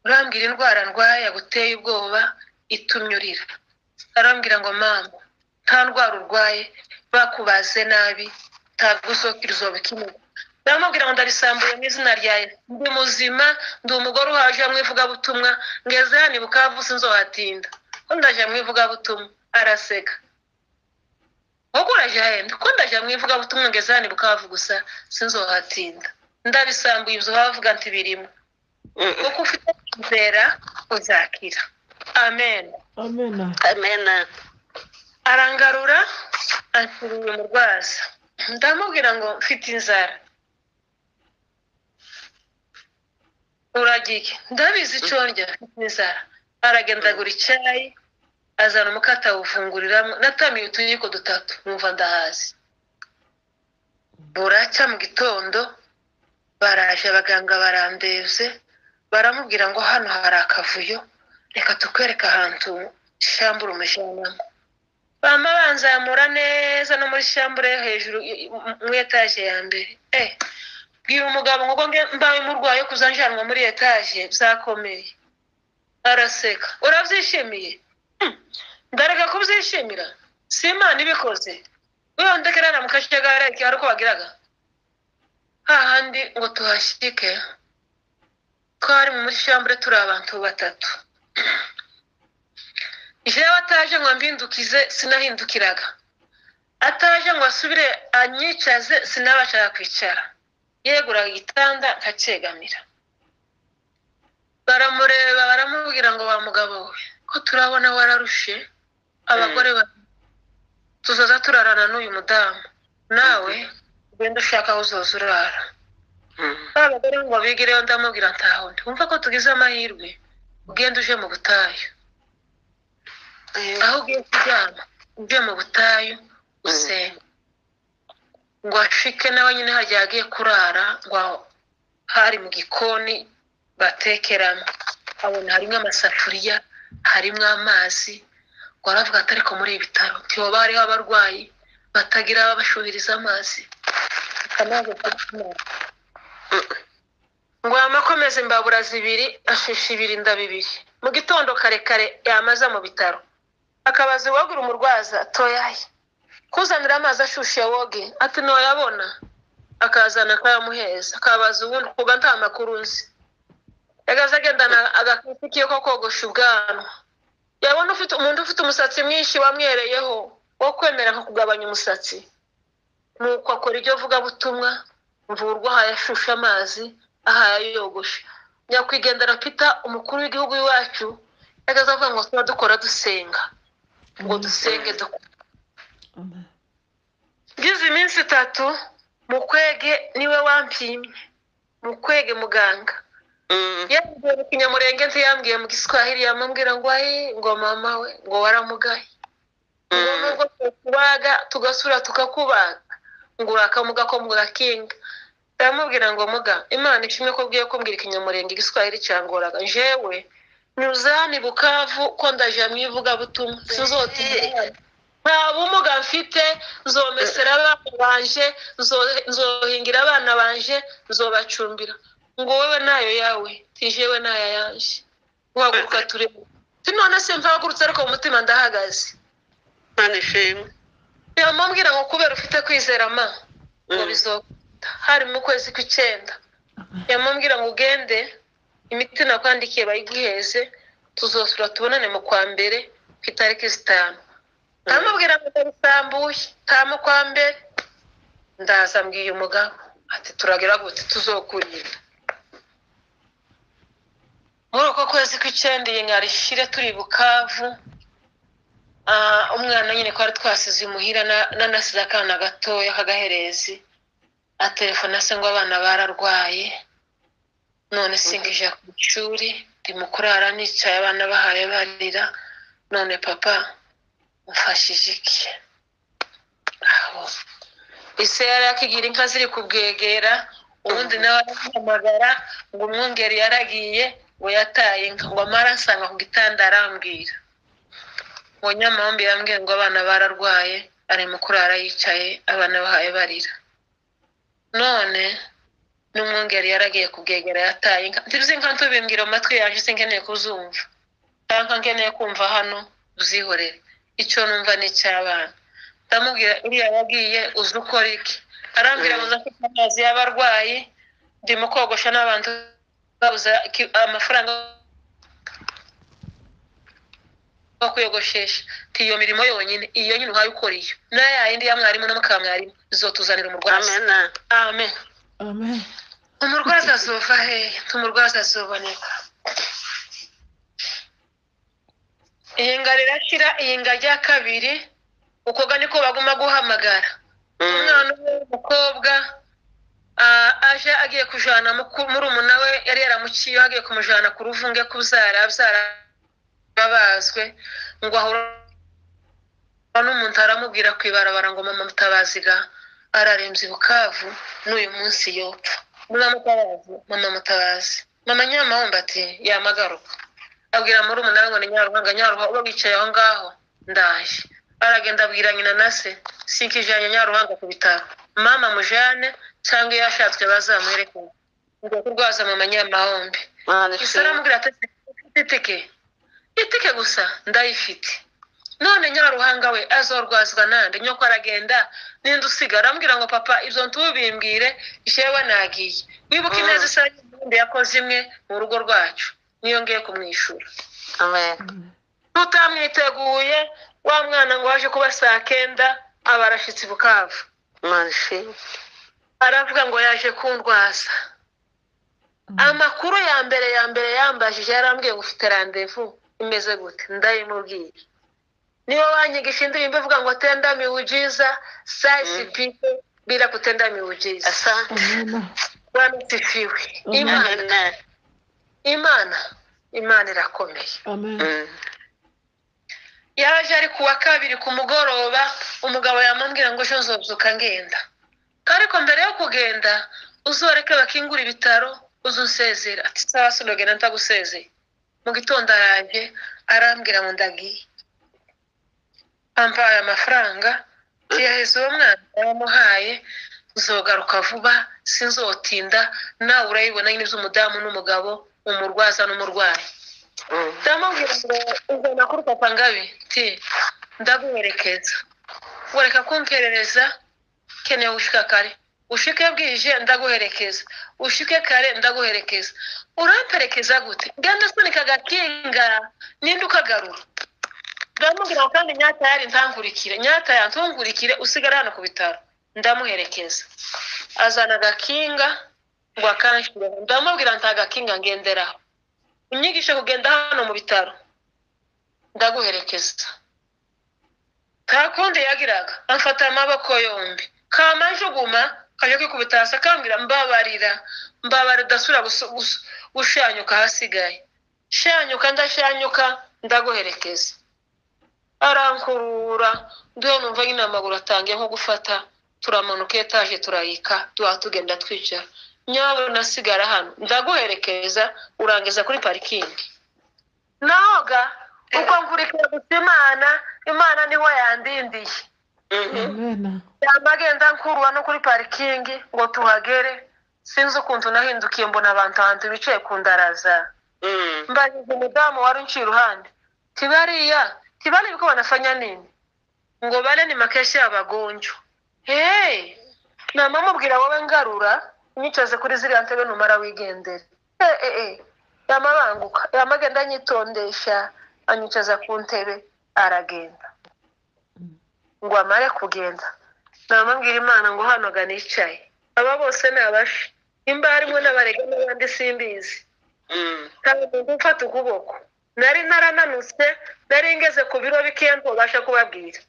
Speaker 1: urambwira indwara ndwaye yaguteye ubwoba itumye urira arambwira ngo mama nta ndwara urwaye bakubaze nabi ntabwo uzokira uzoba ukimenya baramubwira ngo ndabisambuye mu izina rya Yesu. ndi muzima ndi umugore uhaje mu ivugabutumwa ngeze hano i bukavu sinzohatinda ko ndaje mu ivugabutumwa araseka ahubwo uraje hahenda ko ndaje mu ivugabutumwa ngeze hano i bukavu gusa sinzohatinda ndabisambuye ibyo bavuga nti birimo kuko ufite kwizera uzakira amen
Speaker 2: Amen.
Speaker 3: amena
Speaker 1: arangarura ansuruye umurwaza ndamubwira ngo mfite inzara uragiye ndabizi icyo ndya mfite inzara aragenda agura icyayi azana umukata awufunguriramo natamiye utuyiko dutatu numva ndahazi buracya mu gitondo baraje abaganga barandebye baramubwira ngo hano hari akavuyo reka tukwereke ahantu shambura umujyanama bama banzamura neza no muri shambure hejuru i- i- muri etaje ya mbere eh bwira umugabo ngo nge mbawe murwaye kuzanjanwa muri etaje byakomeye araseka urabyishimiye Hmm, ndareka kubyishimira si imana ibikoze wewe ndekera na mukashagara iki hari uko bagiraga hahandi ngo tuhashyike twari muri shambure turi abantu batatu jewe ataje ngo ambindukize sinahindukiraga ataje ngo asubire anyicaze sinabashaga kwicara yeguraga igitanda nkacyegamira baramureba baramubwira ngo wa mugabo we ko turabona wararushe abagore ba tuzoza turarana n'uyu mudamu nawe ugenda ushaka aho uzoza urara ba bagore ngo bigireyo ndamubwira ntahundi wumva ko tugize amahirwe ugenda uje mu butayu aho ugiye kuryama ujye mu butayu usenga ngo ashike nawe nyine hajya yagiye kurara ngo aho hari mu gikoni batekeramo abona harimo amasafuriya harimo amazi ngo aravuga ati ariko muri ibi bitaro ntihoba hariho abarwayi batagira ababashuhiriza amazi akamazi k'amazi ngo amakomeze imbabura zibiri ashusha ibirinda bibiri mu gitondo kare kare yamaza mu bitaro akabaza uwagura umurwaza toyaye kuzanira amazi ashushe woge ati ntoyabona akazana akayamuheza akabaza uwundi kuba nta makuru nzi yagaze agendana agakurikiye ko kogosha ubwanwa yabona ufite umuntu ufite umusatsi mwinshi wamwereyeho wo kwemera nka kugabanya umusatsi nuko akora ibyo vugabutumwa mvurwa aho yashushe amazi aho yayogoshe nyakwigendera pita umukuru w'igihugu iwacu yagaze avuga ngo tuba dukora dusenga ngo dusenge dukore
Speaker 2: Amen.
Speaker 1: ngize iminsi itatu mukwege niwe wampimye mukwege muganga yambwiye mu kinyamurenge nzi yambwiye mu giswahili yamubwira ngo ayi ngo mama we ngo waramugaye ngo nubwo tukubaga tugasura tukakubaga ngo urakamuga ko mugakinga ndamubwira ngo muga imana ishimwe ko ugiye kumbwira ikinyamurenge igiswahili cyangoraga jewe nyuzani bukavu ko ndaje mu ivugabutumwa sinzota imana. nta bumuga mfite nzomesera abana banje nzo- nzohingira abana banje nzobacumbira ngo wowe nayo yawe tijewe nayo yanje guhaguruka turebe ti none se mpagurutse ariko mu mutima ndahagaze
Speaker 3: Imana ishimwe.
Speaker 1: yamubwira ngo kubera ufite kwizera ma ngo
Speaker 3: Mm.
Speaker 1: bizokunda hari mu kwezi kw'icyenda yamubwira ngo ugende imiti nakwandikiye bayiguheze tuzosura tubonane mu kwa mbere ku itariki zitanu ndamubwira ngo ndabisambuye tamu kwa mbere ndaza mbwiye umugabo ati turagira gute tuzokurinda muri uko kwezi kw'icyenda iyi nkari ishire turi bukavu Ah, umwana nyine twari twasize imuhira na- nanasize akana gatoya k'agaherezi atelefona se ngo abana bararwaye none sinkija ku ishuri ndi mu kurara nicaye abana bahaye barira none papa mfashije iki aho ise yari akigira inka ziri kubwegera ubundi nawe aramuhamagara ngo umwungeri yaragiye ngo yataye inka ngo amaransanga ku gitanda arambwira ngo nyamambi yambwiye ngo abana bararwaye ari mu kurara yicaye abana bahaye barira none n'umwungeri yaragiye kubwegera yataye inka ntiruzi inka ntubimbwira mu matwi yanjye sinkeneye kuzumva cyangwa nkeneye kumva hano uzihorere icyo numva ni icy'abana ndamubwira uriya yagiye uzi ukora iki arambwira ngo nza kwita amazi y'abarwayi ndimo kogosha n'abantu babuze iki- amafaranga no kuyogoshesha tiyo mirimo yonyine iyo nyine uhaye ukora iyo nayo yayindi ya mwarimu n'amakaba mwarimu izotuzanira umurwaza
Speaker 3: Amena.
Speaker 1: amen
Speaker 2: Amen.
Speaker 1: umurwaza azova hehe umurwaza azoboneka iyi nga rirashyira iyi nga rya kabiri ukoga niko baguma guhamagara umwana umwe w'umukobwa ah, aje agiye kujana muku- murumuna we yari yaramuciyeho agiye kumujana ku ruvunge kubyara abyara babazwe ngo ahura n'umuntu aramubwira ku ibarabara ngo mama mutabazi ga ararembye i bukavu n'uyu munsi yopfa mama mutabazi mama mutabazi mama nyamahombo ati yamagaruka abwira murumuna we ngo ni nyaruhanga nyaruhanga uba wicaye aho ngaho ndaje aragenda abwira nyina na se sinkijanye nyaruhanga ku bitaro mama mujane cyangwa iyo ashatswe bazamuherekeza ngo kurwaza mama nyamahombe
Speaker 3: Imana
Speaker 1: gusa
Speaker 3: ishimwe.
Speaker 1: aramubwira ati "Ufite itike itike gusa ndayifite none nyaruhanga we azorwazwa nande nyoko aragenda ninde usigara arambwira ngo papa ibyo ntubimbwire jewe nagiye wibuke ineza isa n'indi yakoze imwe mu rugo rwacu niyo ngiye kumwishyura
Speaker 3: Amen.
Speaker 1: tutamwiteguye wa mwana ngo waje kuba saa kenda aba arashyitse i bukavu
Speaker 3: Imana ishimwe.
Speaker 1: aravuga ngo yaje kundwaza amakuru ya mbere ya mbere yambajije yarambwiye ngo ufite randevu imeze gute ndayimubwiye niyo wanyigisha indirimbo ivuga ngo tenda miwujiza sayisi pipo bila kutenda miwujiza
Speaker 3: Asante.
Speaker 2: Amen.
Speaker 1: wanasifiwe imana
Speaker 3: Amena.
Speaker 1: imana imana irakomeye
Speaker 2: Amen.
Speaker 3: Mm.
Speaker 1: yaje ari kuwa kabiri ku mugoroba umugabo yamubwira ngo ejo nzobyuka ngenda ariko mbere yo kugenda uzoreke bakingura ibitaro uze unsezera ati sawa sinogenda ntagusezeye mu gitondo araje arambwira ngo ndagiye ampaye amafaranga tuyaheze uwo mwana yamuhaye nzogaruka vuba sinzotinda nawe urayibona nyine z'umudamu n'umugabo umurwaza n'umurwayi
Speaker 3: Mm.
Speaker 1: ndamubwira ngo uzana kuri papa ngabi ti ndaguherekeza wereka kumperereza keneye gushika kare ushike bwije ndaguherekeza ushike kare ndaguherekeza uramperekeza gute genda sunika agakinga ninde ukagarura ndamubwira ngo kandi nyata yari ntankurikire nyata yantungurikire usigara hano ku bitaro ndamuherekeza azana agakinga ngo akanshyire ndamubwira nta gakinga ngenderaho unyigishe kugenda hano mu bitaro ndaguherekeza nta kundi yagiraga amfata amaboko yombi kamanjuguma kaje kwikubita hasi akambwira mbabarira mbabarira udasubira gusu- gusu- ushanyuka ahasigaye shanyuka ndashanyuka ndaguherekeza arankurura duhe numva nyine amaguru atangiye nko gufata turamanuka etaje turayika duha tugenda twicara nyabona nasigara hano ndaguherekeza urangiza kuri parikingi noga uko nkurikira gusa imana imana niho yandindiye
Speaker 2: amen
Speaker 1: yamba agenda nkurura no kuri parikingi ngo tuhagere sinzi ukuntu nahindukiye mbona abantu ahantu bicaye ku ndaraza mbanyuze umudamu wari unciye iruhande tibariya tibari ibiko banafanya nini ngo bane ni makeshi y'abagonjo hey nama mubwira wowe ngarura unyicaze kuri ziriya ntebe numara wigendere Eh, eh, eh. yama banguka yama agenda anyitondesha anyicaza ku ntebe aragenda ngo amare kugenda namubwira imana ngo hano ga nicaye aba bose ni abafi nimba harimo n'abarega n'abandi simbizi kandi umuntu mfata ukuboko nari narananutse nari ngeze ku biro bikeya ntubasha kubabwira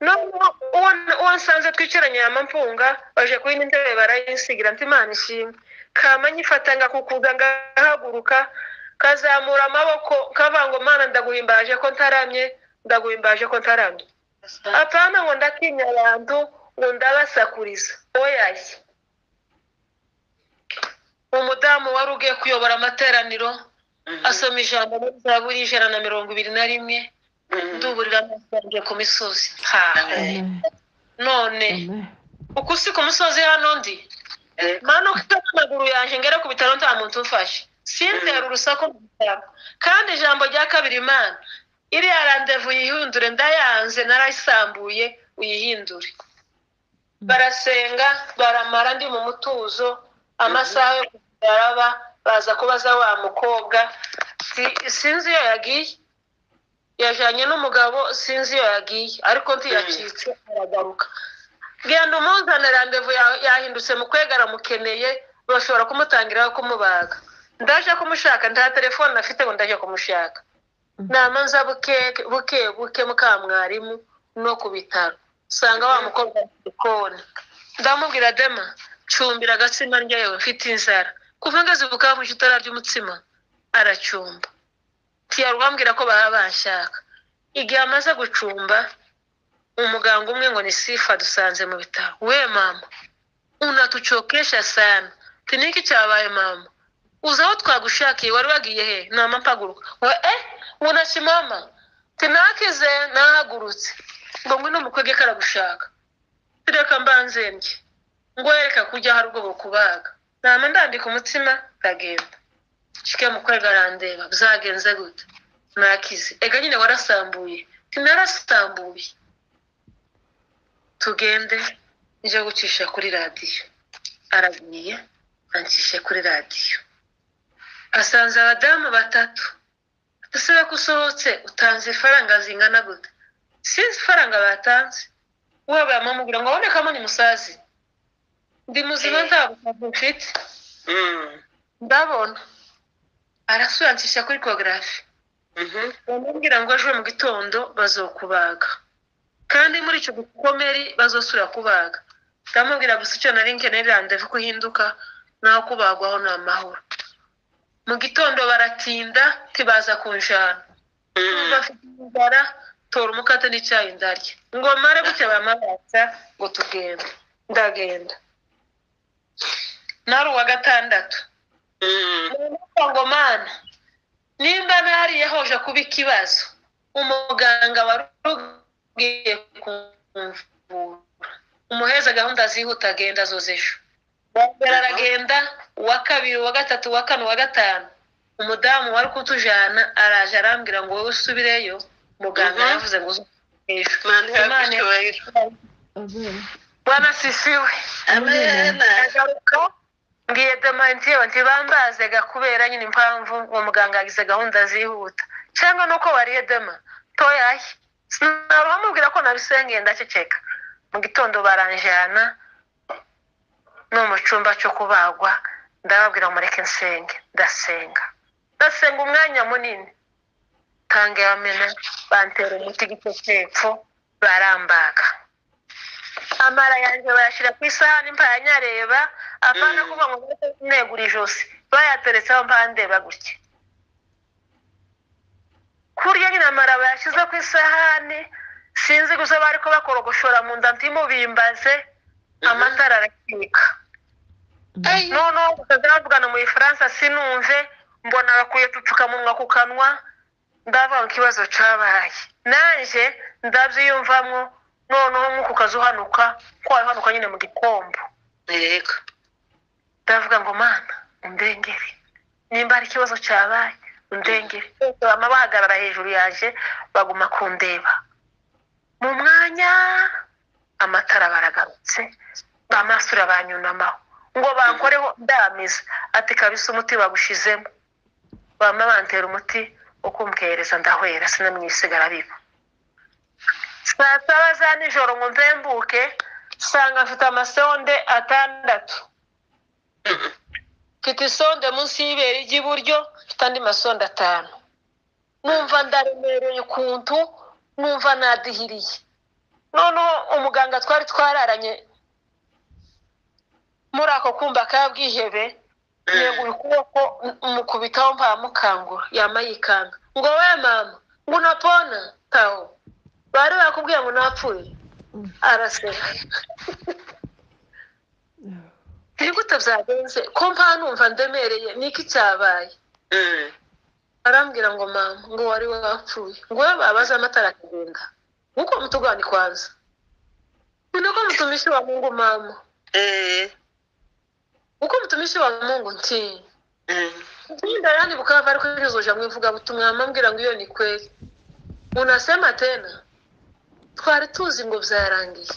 Speaker 1: noneho uwo uwo nsanze twicaranye yamampunga baje kuri n'intebe barayisigira nti imana ishimwe kama nyifata ngakukuza ngahaguruka kazamura amaboko kavuga ngo mana ndaguhimbaje ko ntaramye ndaguhimbaje ko ntaramye apana ngo ndatinya abantu ngo ndabasakuriza oyaye umudamu wari ugiye kuyobora amateraniro asoma ijambo muri zaburi y'ijana na mirongo ibiri na rimwe nduburira amaso yanjye ku misozi ha
Speaker 2: amen
Speaker 1: none
Speaker 2: amen
Speaker 1: uko usi ku musozi hano ndi manuka n'amaguru yanjye ngere ku bitaro nta muntu umfashe sintera urusaku mu bitaro kandi ijambo rya kabiri imana iriya randevu yihindure ndayanze narayisambuye uyihindure barasenga baramara ndi mu mutuzo amasaha yo kugaraba baza kubaza wa mukobwa Si- sinzi iyo yagiye yajyanye n'umugabo sinzi iyo yagiye ariko ntiyacitse aragaruka genda umuzane randevu ya- yahindutse mu kwegara mukeneye bashobora kumutangiraho kumubaga ndaje kumushaka nta telefone afite ngo ndaje kumushaka namanza buke buke buke mukamwarimu no ku bitaro usanga wa mukobwa ari ku gikoni ndamubwira dema cumbira agatsima ndya yewe mfite inzara kuva ngeze ubukabushye utararya umutsima aracumba ntiyarwambwira ko baba banshaka igihe amaze gucumba umuganga umwe ngo ni sifa dusanze mu bitaro we mama unatuchokesha sana tiniki cyabaye mama uzi aho twagushakiye wari wagiye he nama mpaguruka we eh unaki mama tinakize nahagurutse ngo ngwino umukwege karagushaka reka mbanze ndye ngo reka kujya hari ubwo bukubaga nama ndambika umutsima ndagenda shike mukwega arandeba byagenze gute nakize ega nyine warasambuye tinarasambuye tugende njye gucisha kuri radiyo aragiye ancishe kuri radiyo asanze abadamu batatu dusaba ko usohotse utanze ifaranga zingana gute sinzi ifaranga batanze waba yamamubwira ngo abonekamo ni musazi ndi muzima nta busazi mfite ndabona arasurancisha kuri kogarafi bamubwira ngo ejo mu gitondo bazokubaga kandi muri icyo gikomeri bazosubira kubaga ndamubwira gusa icyo nari nkeneye randevu ko uhinduka naho kubagwaho ni amahoro mu gitondo baratinda ntibaza kunjana bafite inzara tora umukate n'icyayi ndarya ngo mare gutya bamabaza ngo tugende ndagenda nari uwa gatandatu Ndavuga ngo mana nimba nariye hoje kuba ikibazo umuganga warugiye kumvura umuheza gahunda zihuta agenda zoza ejo Uwa mbere aragenda uwa kabiri uwa gatatu uwa kane uwa gatanu umudamu wari kutujana araje arambwira ngo wowe usubireyo muganga
Speaker 3: Mhm.
Speaker 1: yavuze ngo uzuke ejo
Speaker 3: Imana ihabwe
Speaker 1: Imana
Speaker 3: icyubahiro.
Speaker 2: amen
Speaker 1: bwana sisiwe
Speaker 3: Amen.
Speaker 1: ndagaruka mbwiye demantiyewe nti bambazega kubera nyine impamvu uwo muganga yagize gahunda zihuta cyangwa nuko wariye dema toyaye sinabamubwira ko nabisengeye ndaceceka mu gitondo baranjyana no mu cyumba cyo kubagwa ndababwira mureke nsenge ndasenga ndasenga umwanya munini tanga yamena bantera umuti igice cy'epfo barambaga amara yanjye bayashyira ku isahani mpayanyareba apana
Speaker 3: Mm.
Speaker 1: kuvuga ngo mbese negura ijosi bayateretseho bandeba gutya kurya nyina amara bayashyize ku isahani sinzi gusa bari ko bakorogoshora mu nda ntimubimbaze amatara arakika noneho bakajya bavugana mu gifaransa sinumve mbona bakwiye udupfukamunwa ku kanwa ndavuga ngo ikibazo cyabaye nanjye ndabyiyumvamo noneho nk'uku kazi uhanuka ko wabihanuka nyine mu gikombo
Speaker 3: yego
Speaker 1: ndavuga ngo mana undengere nimba ari ikibazo cyabaye undengere bose bama bahagarara hejuru yaje baguma kundeba mu mwanya amatara baragarutse bamasura banyunamaho ngo bankoreho ndamiza ati kabisa umuti bagushizemo bama bantera umuti wo kumwohereza ndahwera sinamwisigara biba saa saba za nijoro ngo mvembuke nsanga mfite amasegonde atandatu mfite isonde munsi y'ibere ry'iburyo mfite andi masonde atanu numva ndaremereye ukuntu numva nadihiriye noneho umuganga twari twararanye muri ako kumba ka bwihebe yegura ukuboko mukubitaho mpamukangura yama yikanga ngo we mama ngo unapona tawo bari bakubwiye ngo unapfuye araseka nigute byagenze ko mpa numva ndemereye niki cyabaye arambwira ngo mama ngo wari wapfuye ngo we babaze amatara akagenda nk'uko mutugani kwanza ni nako mutumishi wa mungu mama uko mutumishi wa mungu nti nda yani bukava ariko yuzuje amwe mvuga butumwa mambwira ngo iyo ni kweli unasema tena twari tuzi ngo byarangiye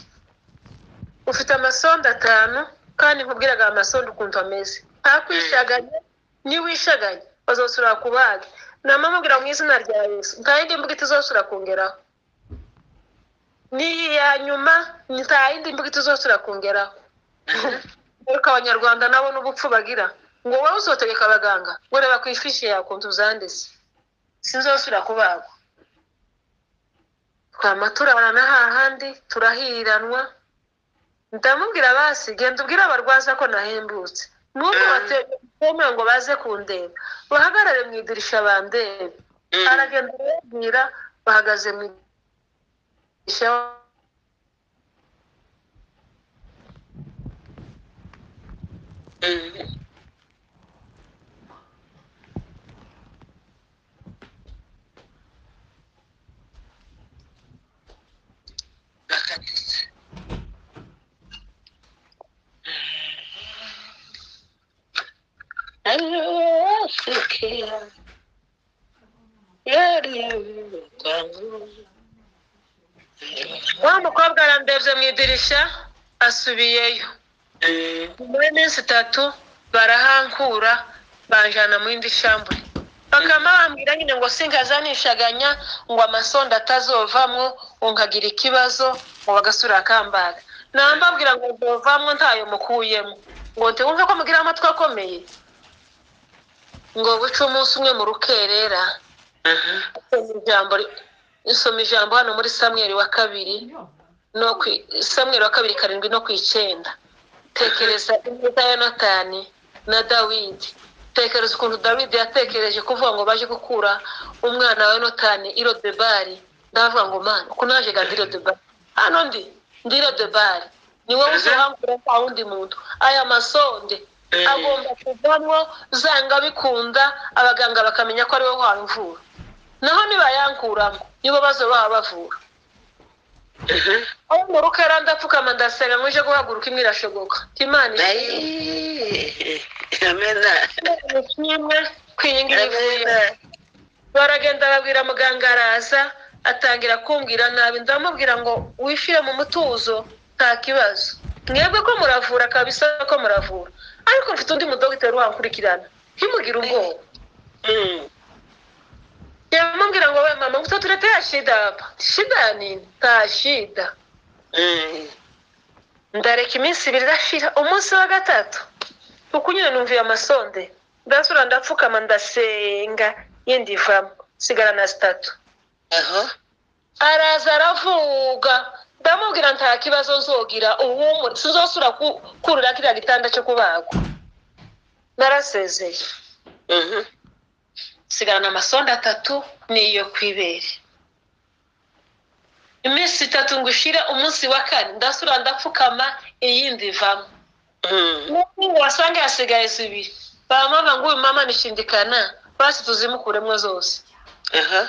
Speaker 1: ufite amasonda atanu kandi nkubwiraga aya masonda ukuntu ameze ntakwishaganye niwishaganye bazosura ku bage namamubwira mu izina rya yesu nta yindi mbuga itazosura kongeraho n'iyi ya nyuma nta yindi mbuga itazosura kongeraho ariko abanyarwanda nabo n'ubupfu bagira ngo wowe uzotegeka abaganga ngo reba ku ifishi yawe ukuntu uzanditse sinzosura kubagwa twama turabana hahandi turahiranwa ndamubwira basi genda ubwire abarwaza ko nahembutse n'ubu bateme ngo baze kundeba bahagarare mu idirisha bandebe aragenda arababwira bahagaze mu idirisha wa mukobwa arandebye mu idirisha asubiyeyo muri iminsi itatu barahankura banjana mu yindi shambure bakaba bambwira nyine ngo sinkazanishaganya ngo amasonda atazovamwo unkagira ikibazo ngo bagasura akambaga nambabwira ngo zovamwo ntayo mukuyemo ngo ntiwumve ko mugira amatwi akomeye ngo buce umunsi umwe mu rukerera nsoma ijambo nsoma ijambo hano muri samweri wa kabiri no ku samweri wa kabiri karindwi no ku icyenda tekereza ineza ya natani na dawidi tekereza ukuntu dawidi yatekereje kuvuga ngo baje gukura umwana wa notani irodebari ndavuga ngo mana uko naje gandi irodebari hano ndi ndi irodebari ni wowe uzahangura nta wundi muntu aya masonde agomba kuvamo zanga bikunda abaganga bakamenya ko ari wowe wamvura naho nibayankuramo nibo bazo baba bavura aho mu rukara ndapfukama ndasenga nkuje guhaguruka imwe irashoboka imana ishimwe
Speaker 3: amena
Speaker 1: Imana ishimwe ku iyi ngiyi ivuye baragenda babwira muganga araza atangira kumbwira nabi ndamubwira ngo wishire mu mutuzo nta kibazo mwebwe ko muravura kabisa ko muravura ariko mfite undi mudogiteri wankurikirana ntimugire ubwoba yamubwira ngo we mama ngutu turetea shida hapa shida ya nini nta shida ndareka iminsi ibiri irashira umunsi wa gatatu uko nyine numviye amasonde ndasura ndapfukama ndasenga yindi ivamo sigara na zitatu
Speaker 3: aho
Speaker 1: araza aravuga ndamubwira nta kibazo nzogira ubu sinzosura ku- kurira kiriya gitanda cyo kubagwa narasezeye
Speaker 3: Mhm.
Speaker 1: sigarana amasonda atatu n'iyo ku ibere iminsi itatu ngo ushire umunsi wa kane ndasura ndapfukama iyindi ivamo
Speaker 3: Mhm.
Speaker 1: n'ubu wasanga hasigaye zibiri bamama ngo uyu mama nishindikana basi tuzimukuremo zose
Speaker 3: Aha.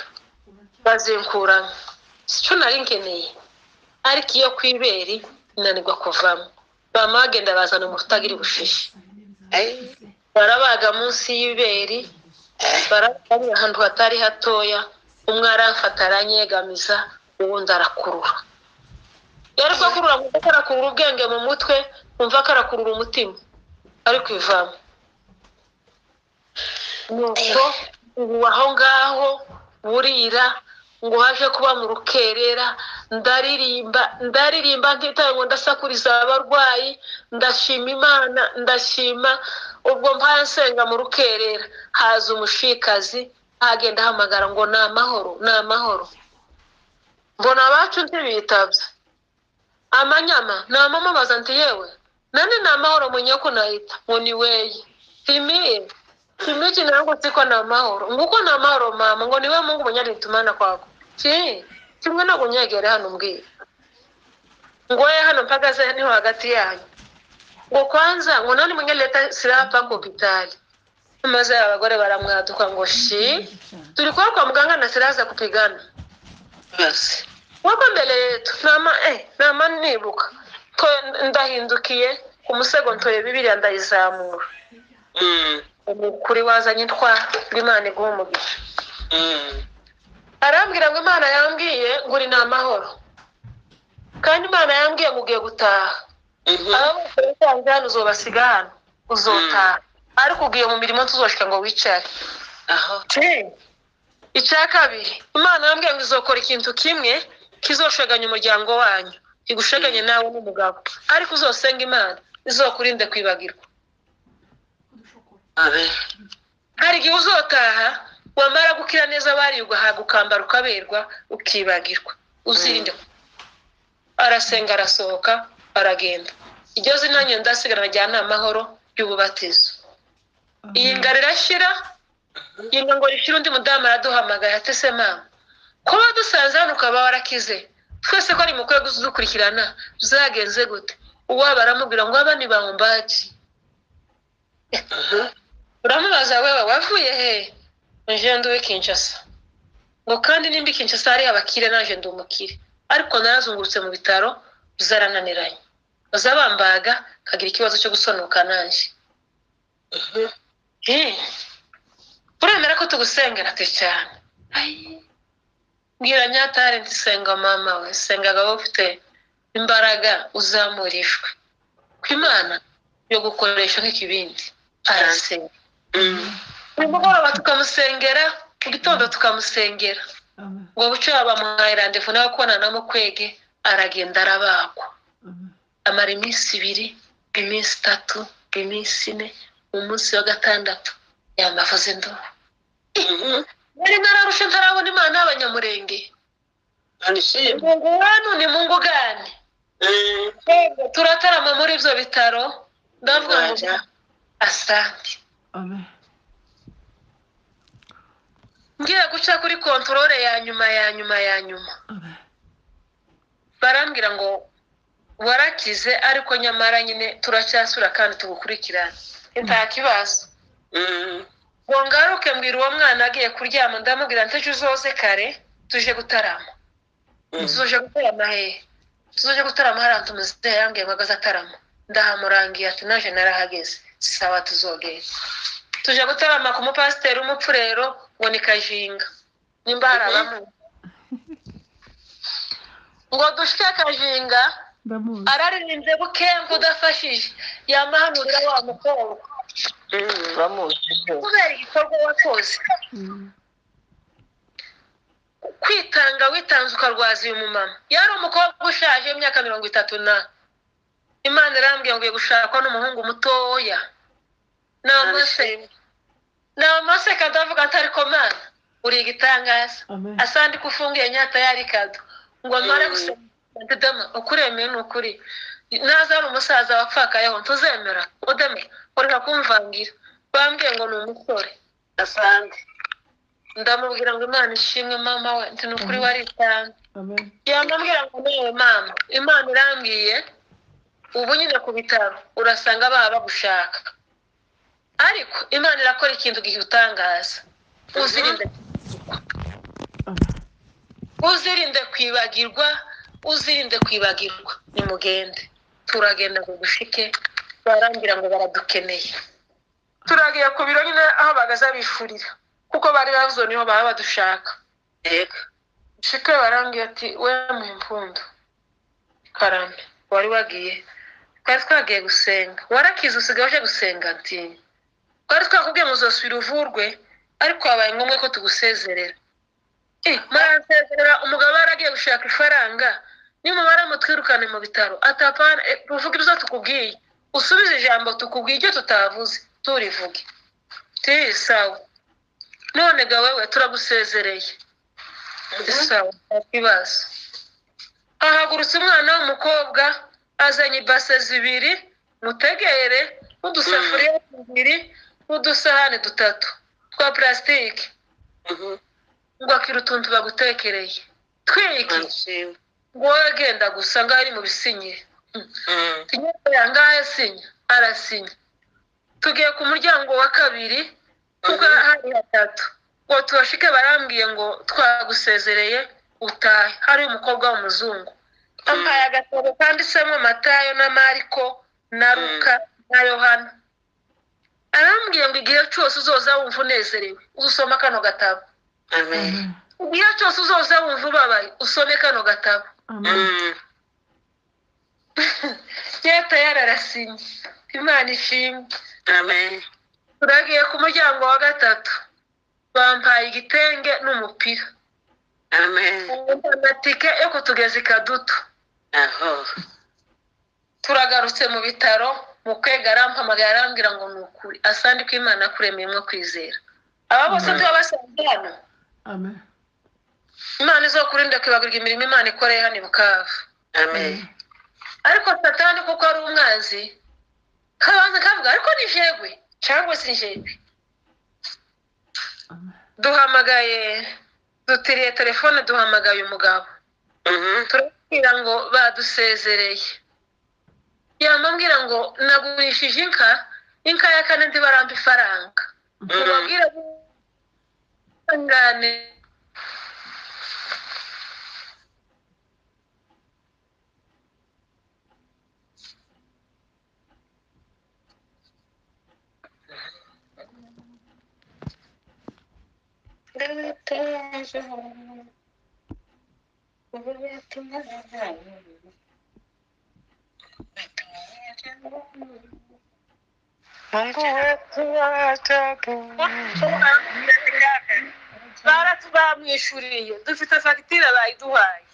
Speaker 1: bazinkuramo sico nari nkeneye ariko iyo ku ibere nanirwa kuvamo bama bagenda bazana umutagiri bushishi
Speaker 3: Ai.
Speaker 1: barabaga munsi y'ibere barabaga ahantu hatari hatoya umwe aramfata aranyegamiza uwundi arakurura yari ko akurura mu mutwe arakurura ubwenge mu mutwe umva ko arakurura umutima ariko ivamo nuko ubu aho ngaho burira ngo haje kuba mu rukerera ndaririmba ndaririmba ntitaye ngo ndasakuriza abarwayi ndashima imana ndashima ubwo mpaye nsenga mu rukerera haza umushikazi hagenda ahamagara ngo ni amahoro ni amahoro mbona abacu ntibitabye amanyama namamabaza nti yewe nani ni amahoro munyeko nahita ngo ni weye timiye kimiki nangu siko na mahoro nguko na mahoro mama ngo niwe mungu mwenye alitumana kwako ki kimwe no kunyegera hano mbwira ngoye hano mpagaze niho hagati yanyu ngo kwanza ngo nani mwenye leta silaha paka hopitali maze abagore baramwaduka ngo shi tulikuwa kwa mganga na silaha za kupigana
Speaker 3: Basi.
Speaker 1: wako mbele yetu nama eh, nama nibuka ko ndahindukiye ku musego ntoye bibiliya ndayizamura
Speaker 3: Mhm.
Speaker 1: umukuri wazanye intwaro imana iguha umugisha
Speaker 3: Mhm.
Speaker 1: arambwira ngo imana yambwiye ngo uri ni amahoro kandi imana yambwiye ngo ugiye gutaha
Speaker 3: Mhm.
Speaker 1: aba bose wisanze hano uzobasiga hano uzotaha ariko ugiye mu mirimo tuzoshika ngo wicare
Speaker 3: Aha.
Speaker 1: icya kabiri imana yambwiye ngo izokora ikintu kimwe kizosheganya umuryango wanyu igusheganye nawe n'umugabo ariko uzosenga imana izokurinde kwibagirwa
Speaker 3: Amen.
Speaker 1: hari igihe uzotaha wamara gukira neza abariye ugahaga ukambara ukaberwa ukibagirwa uzirinde arasenga arasohoka aragenda iryo zina nyine ndasigarana rya ni amahoro y'ububatizo iyi ngara irashyira iyi ngo rishyira undi mudamu araduhamagaye ati se mama kuba dusanze hano ukaba warakize twese ko ari mukwiye kudukurikirana zagenze gute uwaba aramubwira ngo aba ni bawumbaji uramubaza wewe wavuye he nje nduwe kinshasa ngo kandi nimba i kinshasa hari abakire naje ndi umukire ariko narazungurutse mu bitaro zarananiranye baza bambaga kagira ikibazo cyo gusonuka nanje Eh, uremera ko tugusengera te cyane Ai, mbwira nyatare nti senga mama we senga agabo ufite imbaraga uzamurishwe ku imana yo gukoresha nk'ikibindi arasenga
Speaker 3: Mhm.
Speaker 1: nimugoroba tukamusengera mu gitondo tukamusengera
Speaker 2: Amen.
Speaker 1: ngo buce bamuhaye randevu nawe kubonana mu kwege aragenda arabagwa
Speaker 2: Amen.
Speaker 1: amara iminsi ibiri iminsi itatu iminsi ine mu munsi wa gatandatu yamavuze induru
Speaker 3: Mhm.
Speaker 1: nari nararushe ntarabona imana y'abanyamurenge
Speaker 3: Anishimwe.
Speaker 1: mungu wanyu ni mungu gani
Speaker 3: Mhm.
Speaker 1: turatarama muri ibyo bitaro ndavuga ngo
Speaker 3: Rwanda.
Speaker 1: asante
Speaker 2: Amen.
Speaker 1: ngiye guca kuri kontorore ya nyuma ya nyuma ya nyuma
Speaker 2: Amen.
Speaker 1: barambwira ngo warakize ariko nyamara nyine turacyasura kandi tugukurikirane nta kibazo
Speaker 3: Mhm.
Speaker 1: ngo ngaruke mbwira uwo mwana agiye kuryama ndamubwira nti ejo uzoze kare tuje gutarama tuje gutarama hehe tuje gutarama hariya tumuzehe yambwiye ngo agaze atarama ndahamurangiye ati naje narahageze sawa tuzogere tuje gutarama ku mupasiteri w'umupfurero ngo ni kajinga nimba hari abamuzi ngo dushike kajinga
Speaker 2: Ndamuzi.
Speaker 1: araririmbye bukenke udafashije yamahanurira wa mukobwa
Speaker 3: Mhm.
Speaker 1: kubera igikorwa wakoze
Speaker 2: Mm.
Speaker 1: kwitanga witanze ukarwaza uyu mumama yari umukobwa ushaje w'imyaka mirongo itatu na imana irambwiye ngo ugiye gushakwa n'umuhungu mutoya namase namase kadavuga ati ariko mana uri igitangaza
Speaker 2: Amen.
Speaker 1: asandi ko ufungiye nyata yari kado ngo amare
Speaker 3: Mm.
Speaker 1: gusoma dama ukuremeye ni ukuri naza ari umusaza wapfakayeho ntuzemera udeme ureka kumvangira bambwiye ngo ni umusore
Speaker 3: asante
Speaker 1: ndamubwira ngo imana ishimwe mama we nti ni ukuri wari itanga
Speaker 2: amen
Speaker 1: yamubwira ngo nawe mama imana irambwiye ubu nyine ku bitaro urasanga baba bagushaka ariko imana irakora ikintu gihutangaza uzirinde
Speaker 2: amen
Speaker 1: uzirinde kwibagirwa uzirinde kwibagirwa nimugende turagenda ngo gushike barangira ngo baradukeneye turagiye ku biro nyine aho bagaze bifurira kuko bari bavuze niho baba badushaka
Speaker 3: yego
Speaker 1: shike barambwiye ati we mu impundu karame wari wagiye twari twagiye gusenga warakize usigaye uje gusenga ati twari twakubwiye ngo uzosubira uvurwe ariko habaye ngombwa ko tugusezerera Eh, muransezerera umugabo yaragiye gushaka ifaranga nimumara mutwirukane mu bitaro atapana eh, tuvuge ibyo tukubwiye usubize ijambo tukubwiye ibyo tutavuze turivuge ti sawa none ga wewe turagusezereye isawa nta kibazo hahagurutse umwana w'umukobwa azanye ibase zibiri mutegere n'udusafuriya tubiri n'udusahane dutatu twa pulasitike
Speaker 3: Mhm.
Speaker 1: ngo akira utuntu bagutekereye twiki
Speaker 3: Nishimye.
Speaker 1: ngo wowe genda gusa ngaho ari mu bisinye
Speaker 3: Mm.
Speaker 1: tunyereye ngaho asinya arasinya tugiye ku muryango wa kabiri kuko hari hatatu ngo tubashike barambwiye ngo twagusezereye utahe hari umukobwa w'umuzungu ampaye agatabo kanditsemo matayo na mariko na ruka na yohana arambwiye ngo igihe cyose uzoza wumva unezerewe uzusoma kano gatabo
Speaker 3: amen
Speaker 1: igihe cyose uzoza wumva ubabaye usome kano gatabo
Speaker 2: amen
Speaker 3: Mm.
Speaker 1: nyata yararasinye imana ishimwe
Speaker 3: amen
Speaker 1: turagiye ku muryango wa gatatu bampaye igitenge n'umupira
Speaker 3: amen
Speaker 1: na tike yo kutugeza i kadutu
Speaker 3: aho
Speaker 1: turagarutse mu bitaro mu kwega arampamagara arambwira ngo ni ukuri asandi ko imana yakuremeye mwo kwizera aba bose
Speaker 2: Mhm.
Speaker 1: tuba basanze hano
Speaker 2: amen
Speaker 1: imana izokurinda kwibagirwa imirimo imana ikoreye hano i bukavu
Speaker 3: amen
Speaker 1: ariko satani kuko ari umwanzi kabanza kavuga ariko ni jegwe cyangwa si jegwe
Speaker 2: amen
Speaker 1: duhamagaye dutiriye telefone duhamagaye umugabo
Speaker 3: Mhm.
Speaker 1: turabwira ngo badusezereye yamambwira ngo nagurishije inka inka ya kane ntibarampa ifaranga
Speaker 3: Mhm.
Speaker 1: mubabwira ngane
Speaker 3: Mungu wetu ajabu.
Speaker 1: baratu bamwishyuriye dufite fagitire bayiduhaye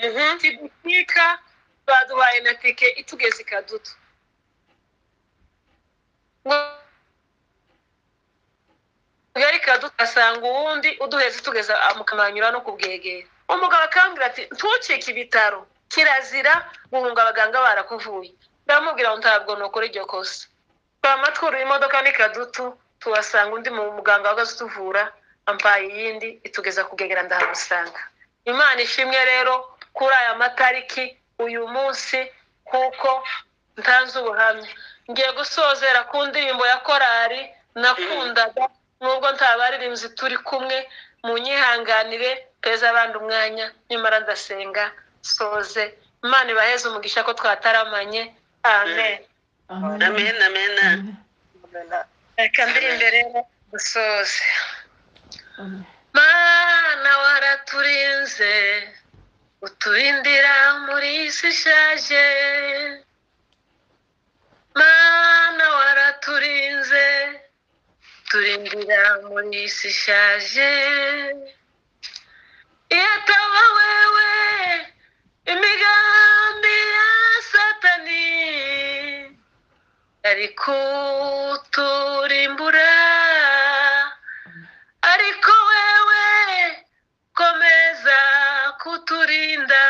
Speaker 3: Mhm.
Speaker 1: tibutike baduhaye na teke itugeze ikaduto yari kaduto asanga uwundi uduheze tugeza amukamanyura no kubwegera umugabo akambwira ati ntucike ibitaro kirazira guhunga abaganga barakuvuye ndamubwira ngo ntabwo nukora iryo kosa twamatwura imodoka ni kadutu tuhasanga undi mu muganga uhagaze utuvura ampaye iyindi itugeza kubwegera ndahamusanga imana ishimwe rero kuri aya matariki uyu munsi kuko ntanze ubuhamya ngiye gusozera ku ndirimbo ya korari nakundaga nubwo nta baririmbyi turi kumwe mu nyihanganire teza abandi umwanya nyamara ndasenga soze imana ibaheze umugisha ko twataramanye amen
Speaker 2: amen
Speaker 3: Amen, amen.
Speaker 2: amen
Speaker 1: reka ndirimbe rero dusoze
Speaker 2: amen
Speaker 1: mana waraturinze uturindira muri iyi si ishaje mana waraturinze turindira muri iyi si ishaje iyo ataba wewe imigambi ya satani yari kuturimbura ariko wewe komeza kuturinda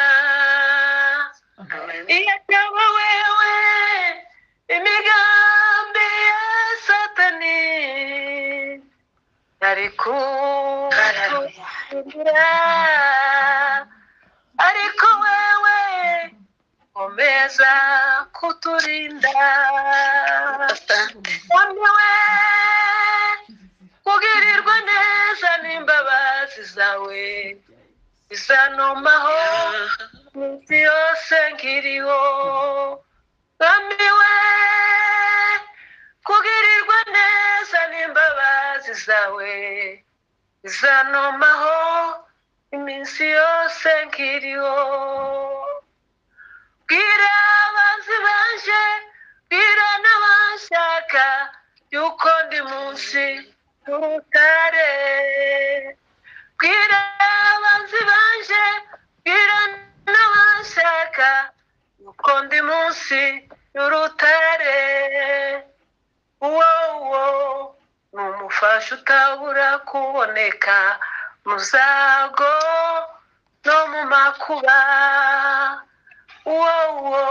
Speaker 3: Amen.
Speaker 1: iyo ataba wewe imigambi ya satani kubaranira ariko wewe komeza kuturinda kandi we kugirirwa neza n'imbabazi zawe bizanomaho iminsi yose nkiriho kandi we kugirirwa neza n'imbabazi zawe bizanomaho iminsi yose nkiriho bwira abanzi baje bwira n'abashaka yuko ndi munsi y'urutare bwira abanzi baje bwira n'abashaka yuko ndi munsi y'urutare uwo uwo ni umufasha utabura kuboneka mu zago no mu makuba uwo uwo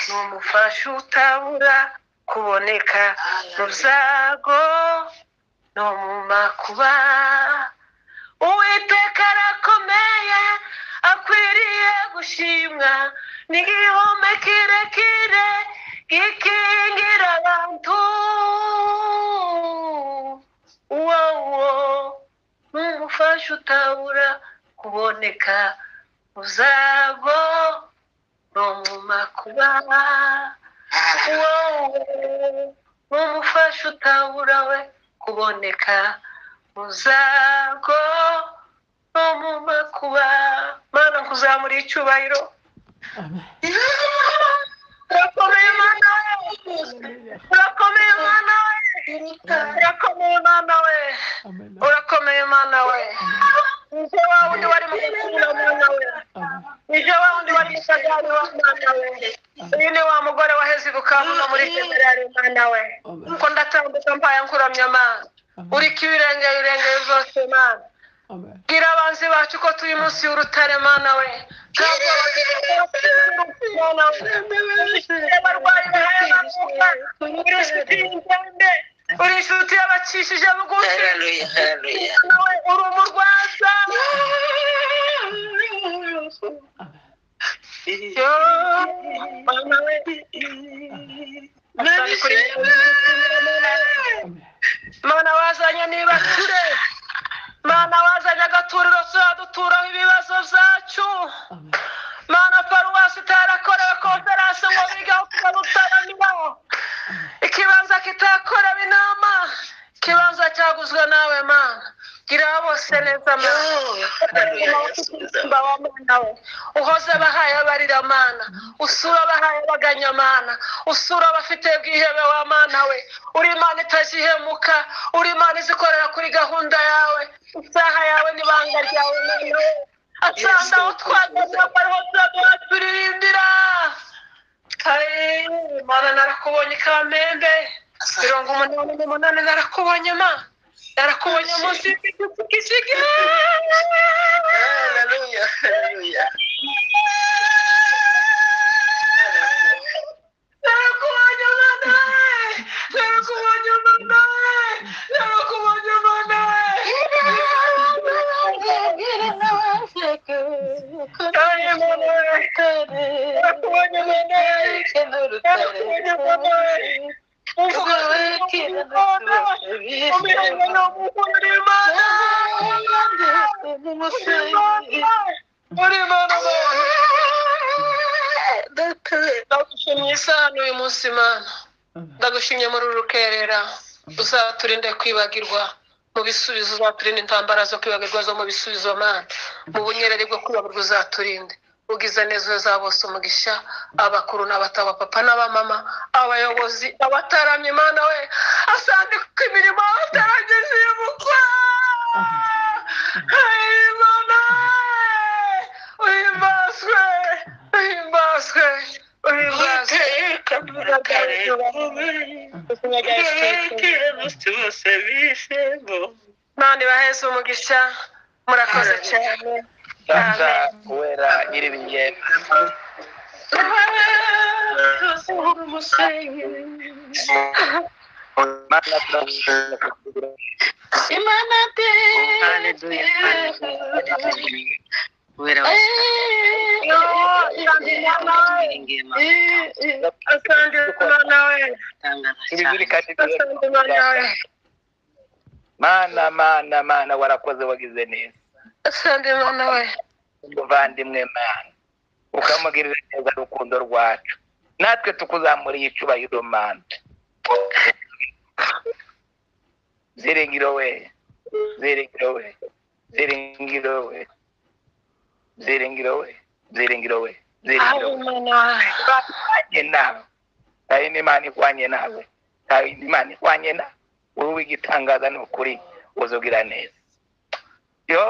Speaker 1: ni umufasha utabura kuboneka mu byago no mu makuba uwiteka arakomeye akwiriye gushimwa n'igihome kirekire gikingira abantu uwo uwo ni umufasha utabura kuboneka mu byago no mu makuba wowe umufasha utabura we kuboneka mu zago no mu makuba mana kuzamura icyubahiro
Speaker 2: amen
Speaker 1: urakomeye mana we urakomeye mana we urakomeye mana we
Speaker 2: amen
Speaker 1: urakomeye mana we ije wa wundi wari mu gukunda mana we
Speaker 2: amen
Speaker 1: ije wa wundi wari isagari wa mana we uyu ni wa mugore waheze ibukambura muri generali mana we
Speaker 2: amen
Speaker 1: kuko ndatambuka mpaye nkuramya mana uriko ibirengera irengero zose mana
Speaker 2: amen
Speaker 1: bwira abanzi bacu ko turi munsi y'urutare mana we kandi abarwayi bahera uri inshuti y'indembe uri inshuti y'abacishije bugufi nawe uri umurwaza yo mana we Asante kuri wewe.
Speaker 2: amen
Speaker 1: mana wazanye nibakire mana wazanye agaturiro tuzaduturaho ibibazo byacu
Speaker 2: amen
Speaker 1: mana paruwasi itarakorewe konferanse ngo bigaho kugarutaramira ikibanza kitakorewe inama ikibanza cyaguzwe nawe mana gira bose neza mana wa mana we uhoze abahaye abarira mana usura abahaye abaganya mana usura abafite bwihebe wa mana we uri imana itajihemuka uri imana izikorera kuri gahunda yawe isaha yawe n'ibanga ryawe mana we asanga aho twageze bariho turaduha turindira Ai, mana narakubonye kamembe mirongo umunani n'umunani narakubonye ma narakubonye munsi y'igisigisigi narakubonye mana we narakubonye mana we narakubonye mana we Ai, mana we narakubonye mana we narakubonye mana we Umvuga w'Imana, umenya ni umugore w'Imana. Uri Imana, Mana. Ndagushimye isano uyu munsi Mana. ndagushimye muri uru rukerera uzaturinde kwibagirwa mu bisubizo uzaturinde intambara zo kwibagirwa zo mu bisubizo mana mu bunyereri bwo kwibagirwa uzaturinde ubwiza neza za bose umugisha abakuru n'abato abapapa n'abamama abayobozi abataramye imana we asanga ko imirimo batarageze iyo mukwa imana we uhimbazwe uhimbazwe uhimbazwe Mana ibaheze umugisha murakoze cyane
Speaker 4: data wera nyiribigenda Mana turagusenga kugira ngo
Speaker 3: imana de
Speaker 4: Haleluya.
Speaker 3: wera
Speaker 1: asante imana we
Speaker 4: turi kuri kati
Speaker 1: asante imana we
Speaker 4: mana mana mana warakoze wagize neza
Speaker 1: asante imana we
Speaker 4: umuvandimwe mana ukamugirira neza urukundo rwacu natwe tukuzamuriye icubahiro mana ziringiro we ziringiro we ziringiro we ziringiro we ziringiro we ziringiro
Speaker 1: aho
Speaker 4: we
Speaker 1: imana we
Speaker 4: ikwanye nawe hari n'imana ihwanye nawe hari n'imana ihwanye nawe wowe w'igitangaza ni ukuri uzugira neza yo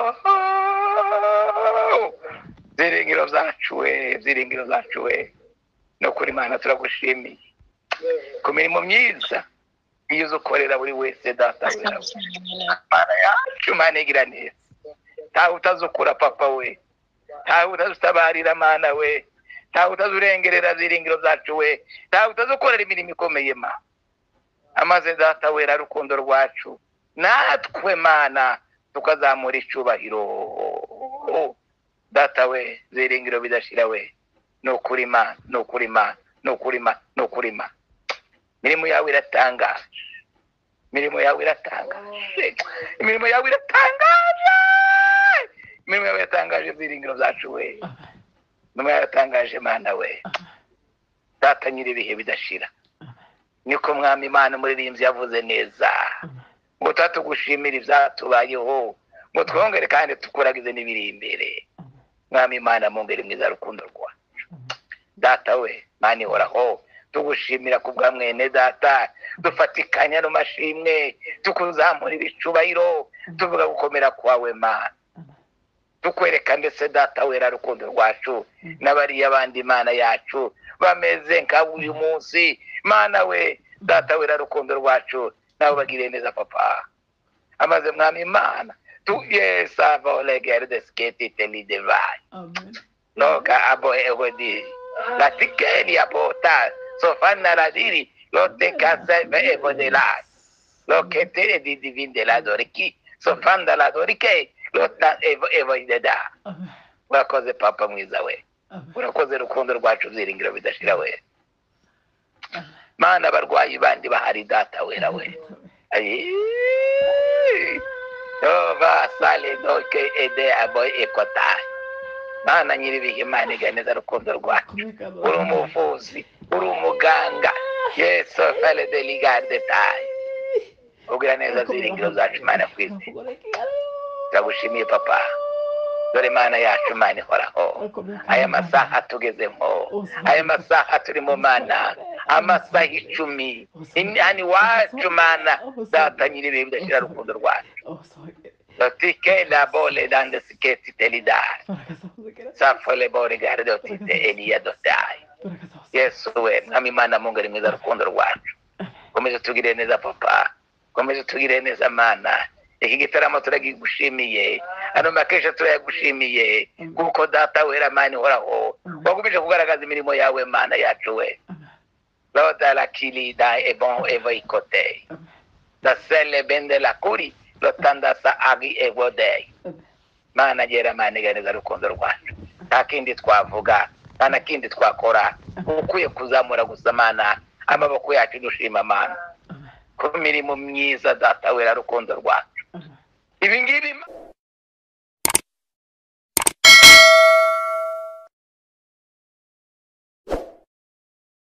Speaker 4: byiringiro zacu we byiringiro zacu we ni ukuri imana turagushimiye ku mirimo myiza iyo uza ukorera buri wese data we imana yacu imana igira neza ntawe utazukura papa we ntawe utazutabarira mana we ntawe utazurengerera ziringiro zacu we ntawe utazukorera imirimo ikomeye ma amaze data wera rukundo rwacu natwe mana tukazamura icubahiro data we ziringiro bidashira we ni ukuri ma ni ukuri ma ni ukuri ma ni ukuri ma imirimo yawe iratangaje imirimo yawe iratangaje imirimo yawe iratangaje imirimo yawe iratangaje ziringiro zacu we numa yatangaje mana we data nyiri ibihe bidashira niko mwami imana umuririmbyi yavuze neza ngo tatugushimira ibyatubayeho ngo twongere kandi tukuragize n'ibiri imbere mwami imana mwongere mwiza rukundo rwacu data we mana ihoraho tugushimira ku bwa mwene data dufatikanya no mashimwe tukuzamurira icubahiro tuvuga gukomera kwawe mana tukwereka mbese data wera rukundo rwacu n'abariya abandi imana yacu bameze nka uyu munsi mana we data wera rukundo rwacu nawe bagiriye neza papa amaze mwami imana tu yesa volegerde sketite lidevayi
Speaker 2: Amen.
Speaker 4: noga abo ehodi latikeni abota sofana radiri lote kaseve evodelai lokete didivinde la doriki sofanda la dorike lota evo evoideda
Speaker 2: Amen.
Speaker 4: urakoze papa mwiza we
Speaker 2: Amen.
Speaker 4: urakoze rukundo rwacu byiringiro bidashira we mana abarwayi bandi bahari data wera we Ayii. Yehova sale doke ede aboy ekotayi mana nyiribihe imana iganeza rukundo rwacu
Speaker 2: Kumeka
Speaker 4: uri
Speaker 2: Baba.
Speaker 4: umuvuzi uri umuganga yesu fale de ligande tayi ubwira neza byiringiro zacu imana ku isi turagushimiye papa dore imana yacu imana ihoraho aya masaha tugezemo aya masaha turimo mana amasaha icumi imyanya iwacu mana data nyir'ibihe bidashira rukundo rwacu dotike labole dande siketi telidari safole bore gare dotite eliya dotayi yesu we mwami imana mungu ari mwiza rukundo rwacu komeze tugire neza papa komeze tugire neza mana iki gitaramo turagigushimiye ano makesha turayagushimiye kuko data wera mani horaho wakomeje kugaragaza imirimo yawe mana yacu we loda la kilida ebon evo ikote da sele bende la kuri lotanda sa agi evo dei mana gera mani ganeza rukundo rwacu nta kindi twavuga nta na kindi twakora ukwiye kuzamura gusa mana amaboko yacu dushima mana ku mirimo myiza data wera rukundo rwacu ibi ngibi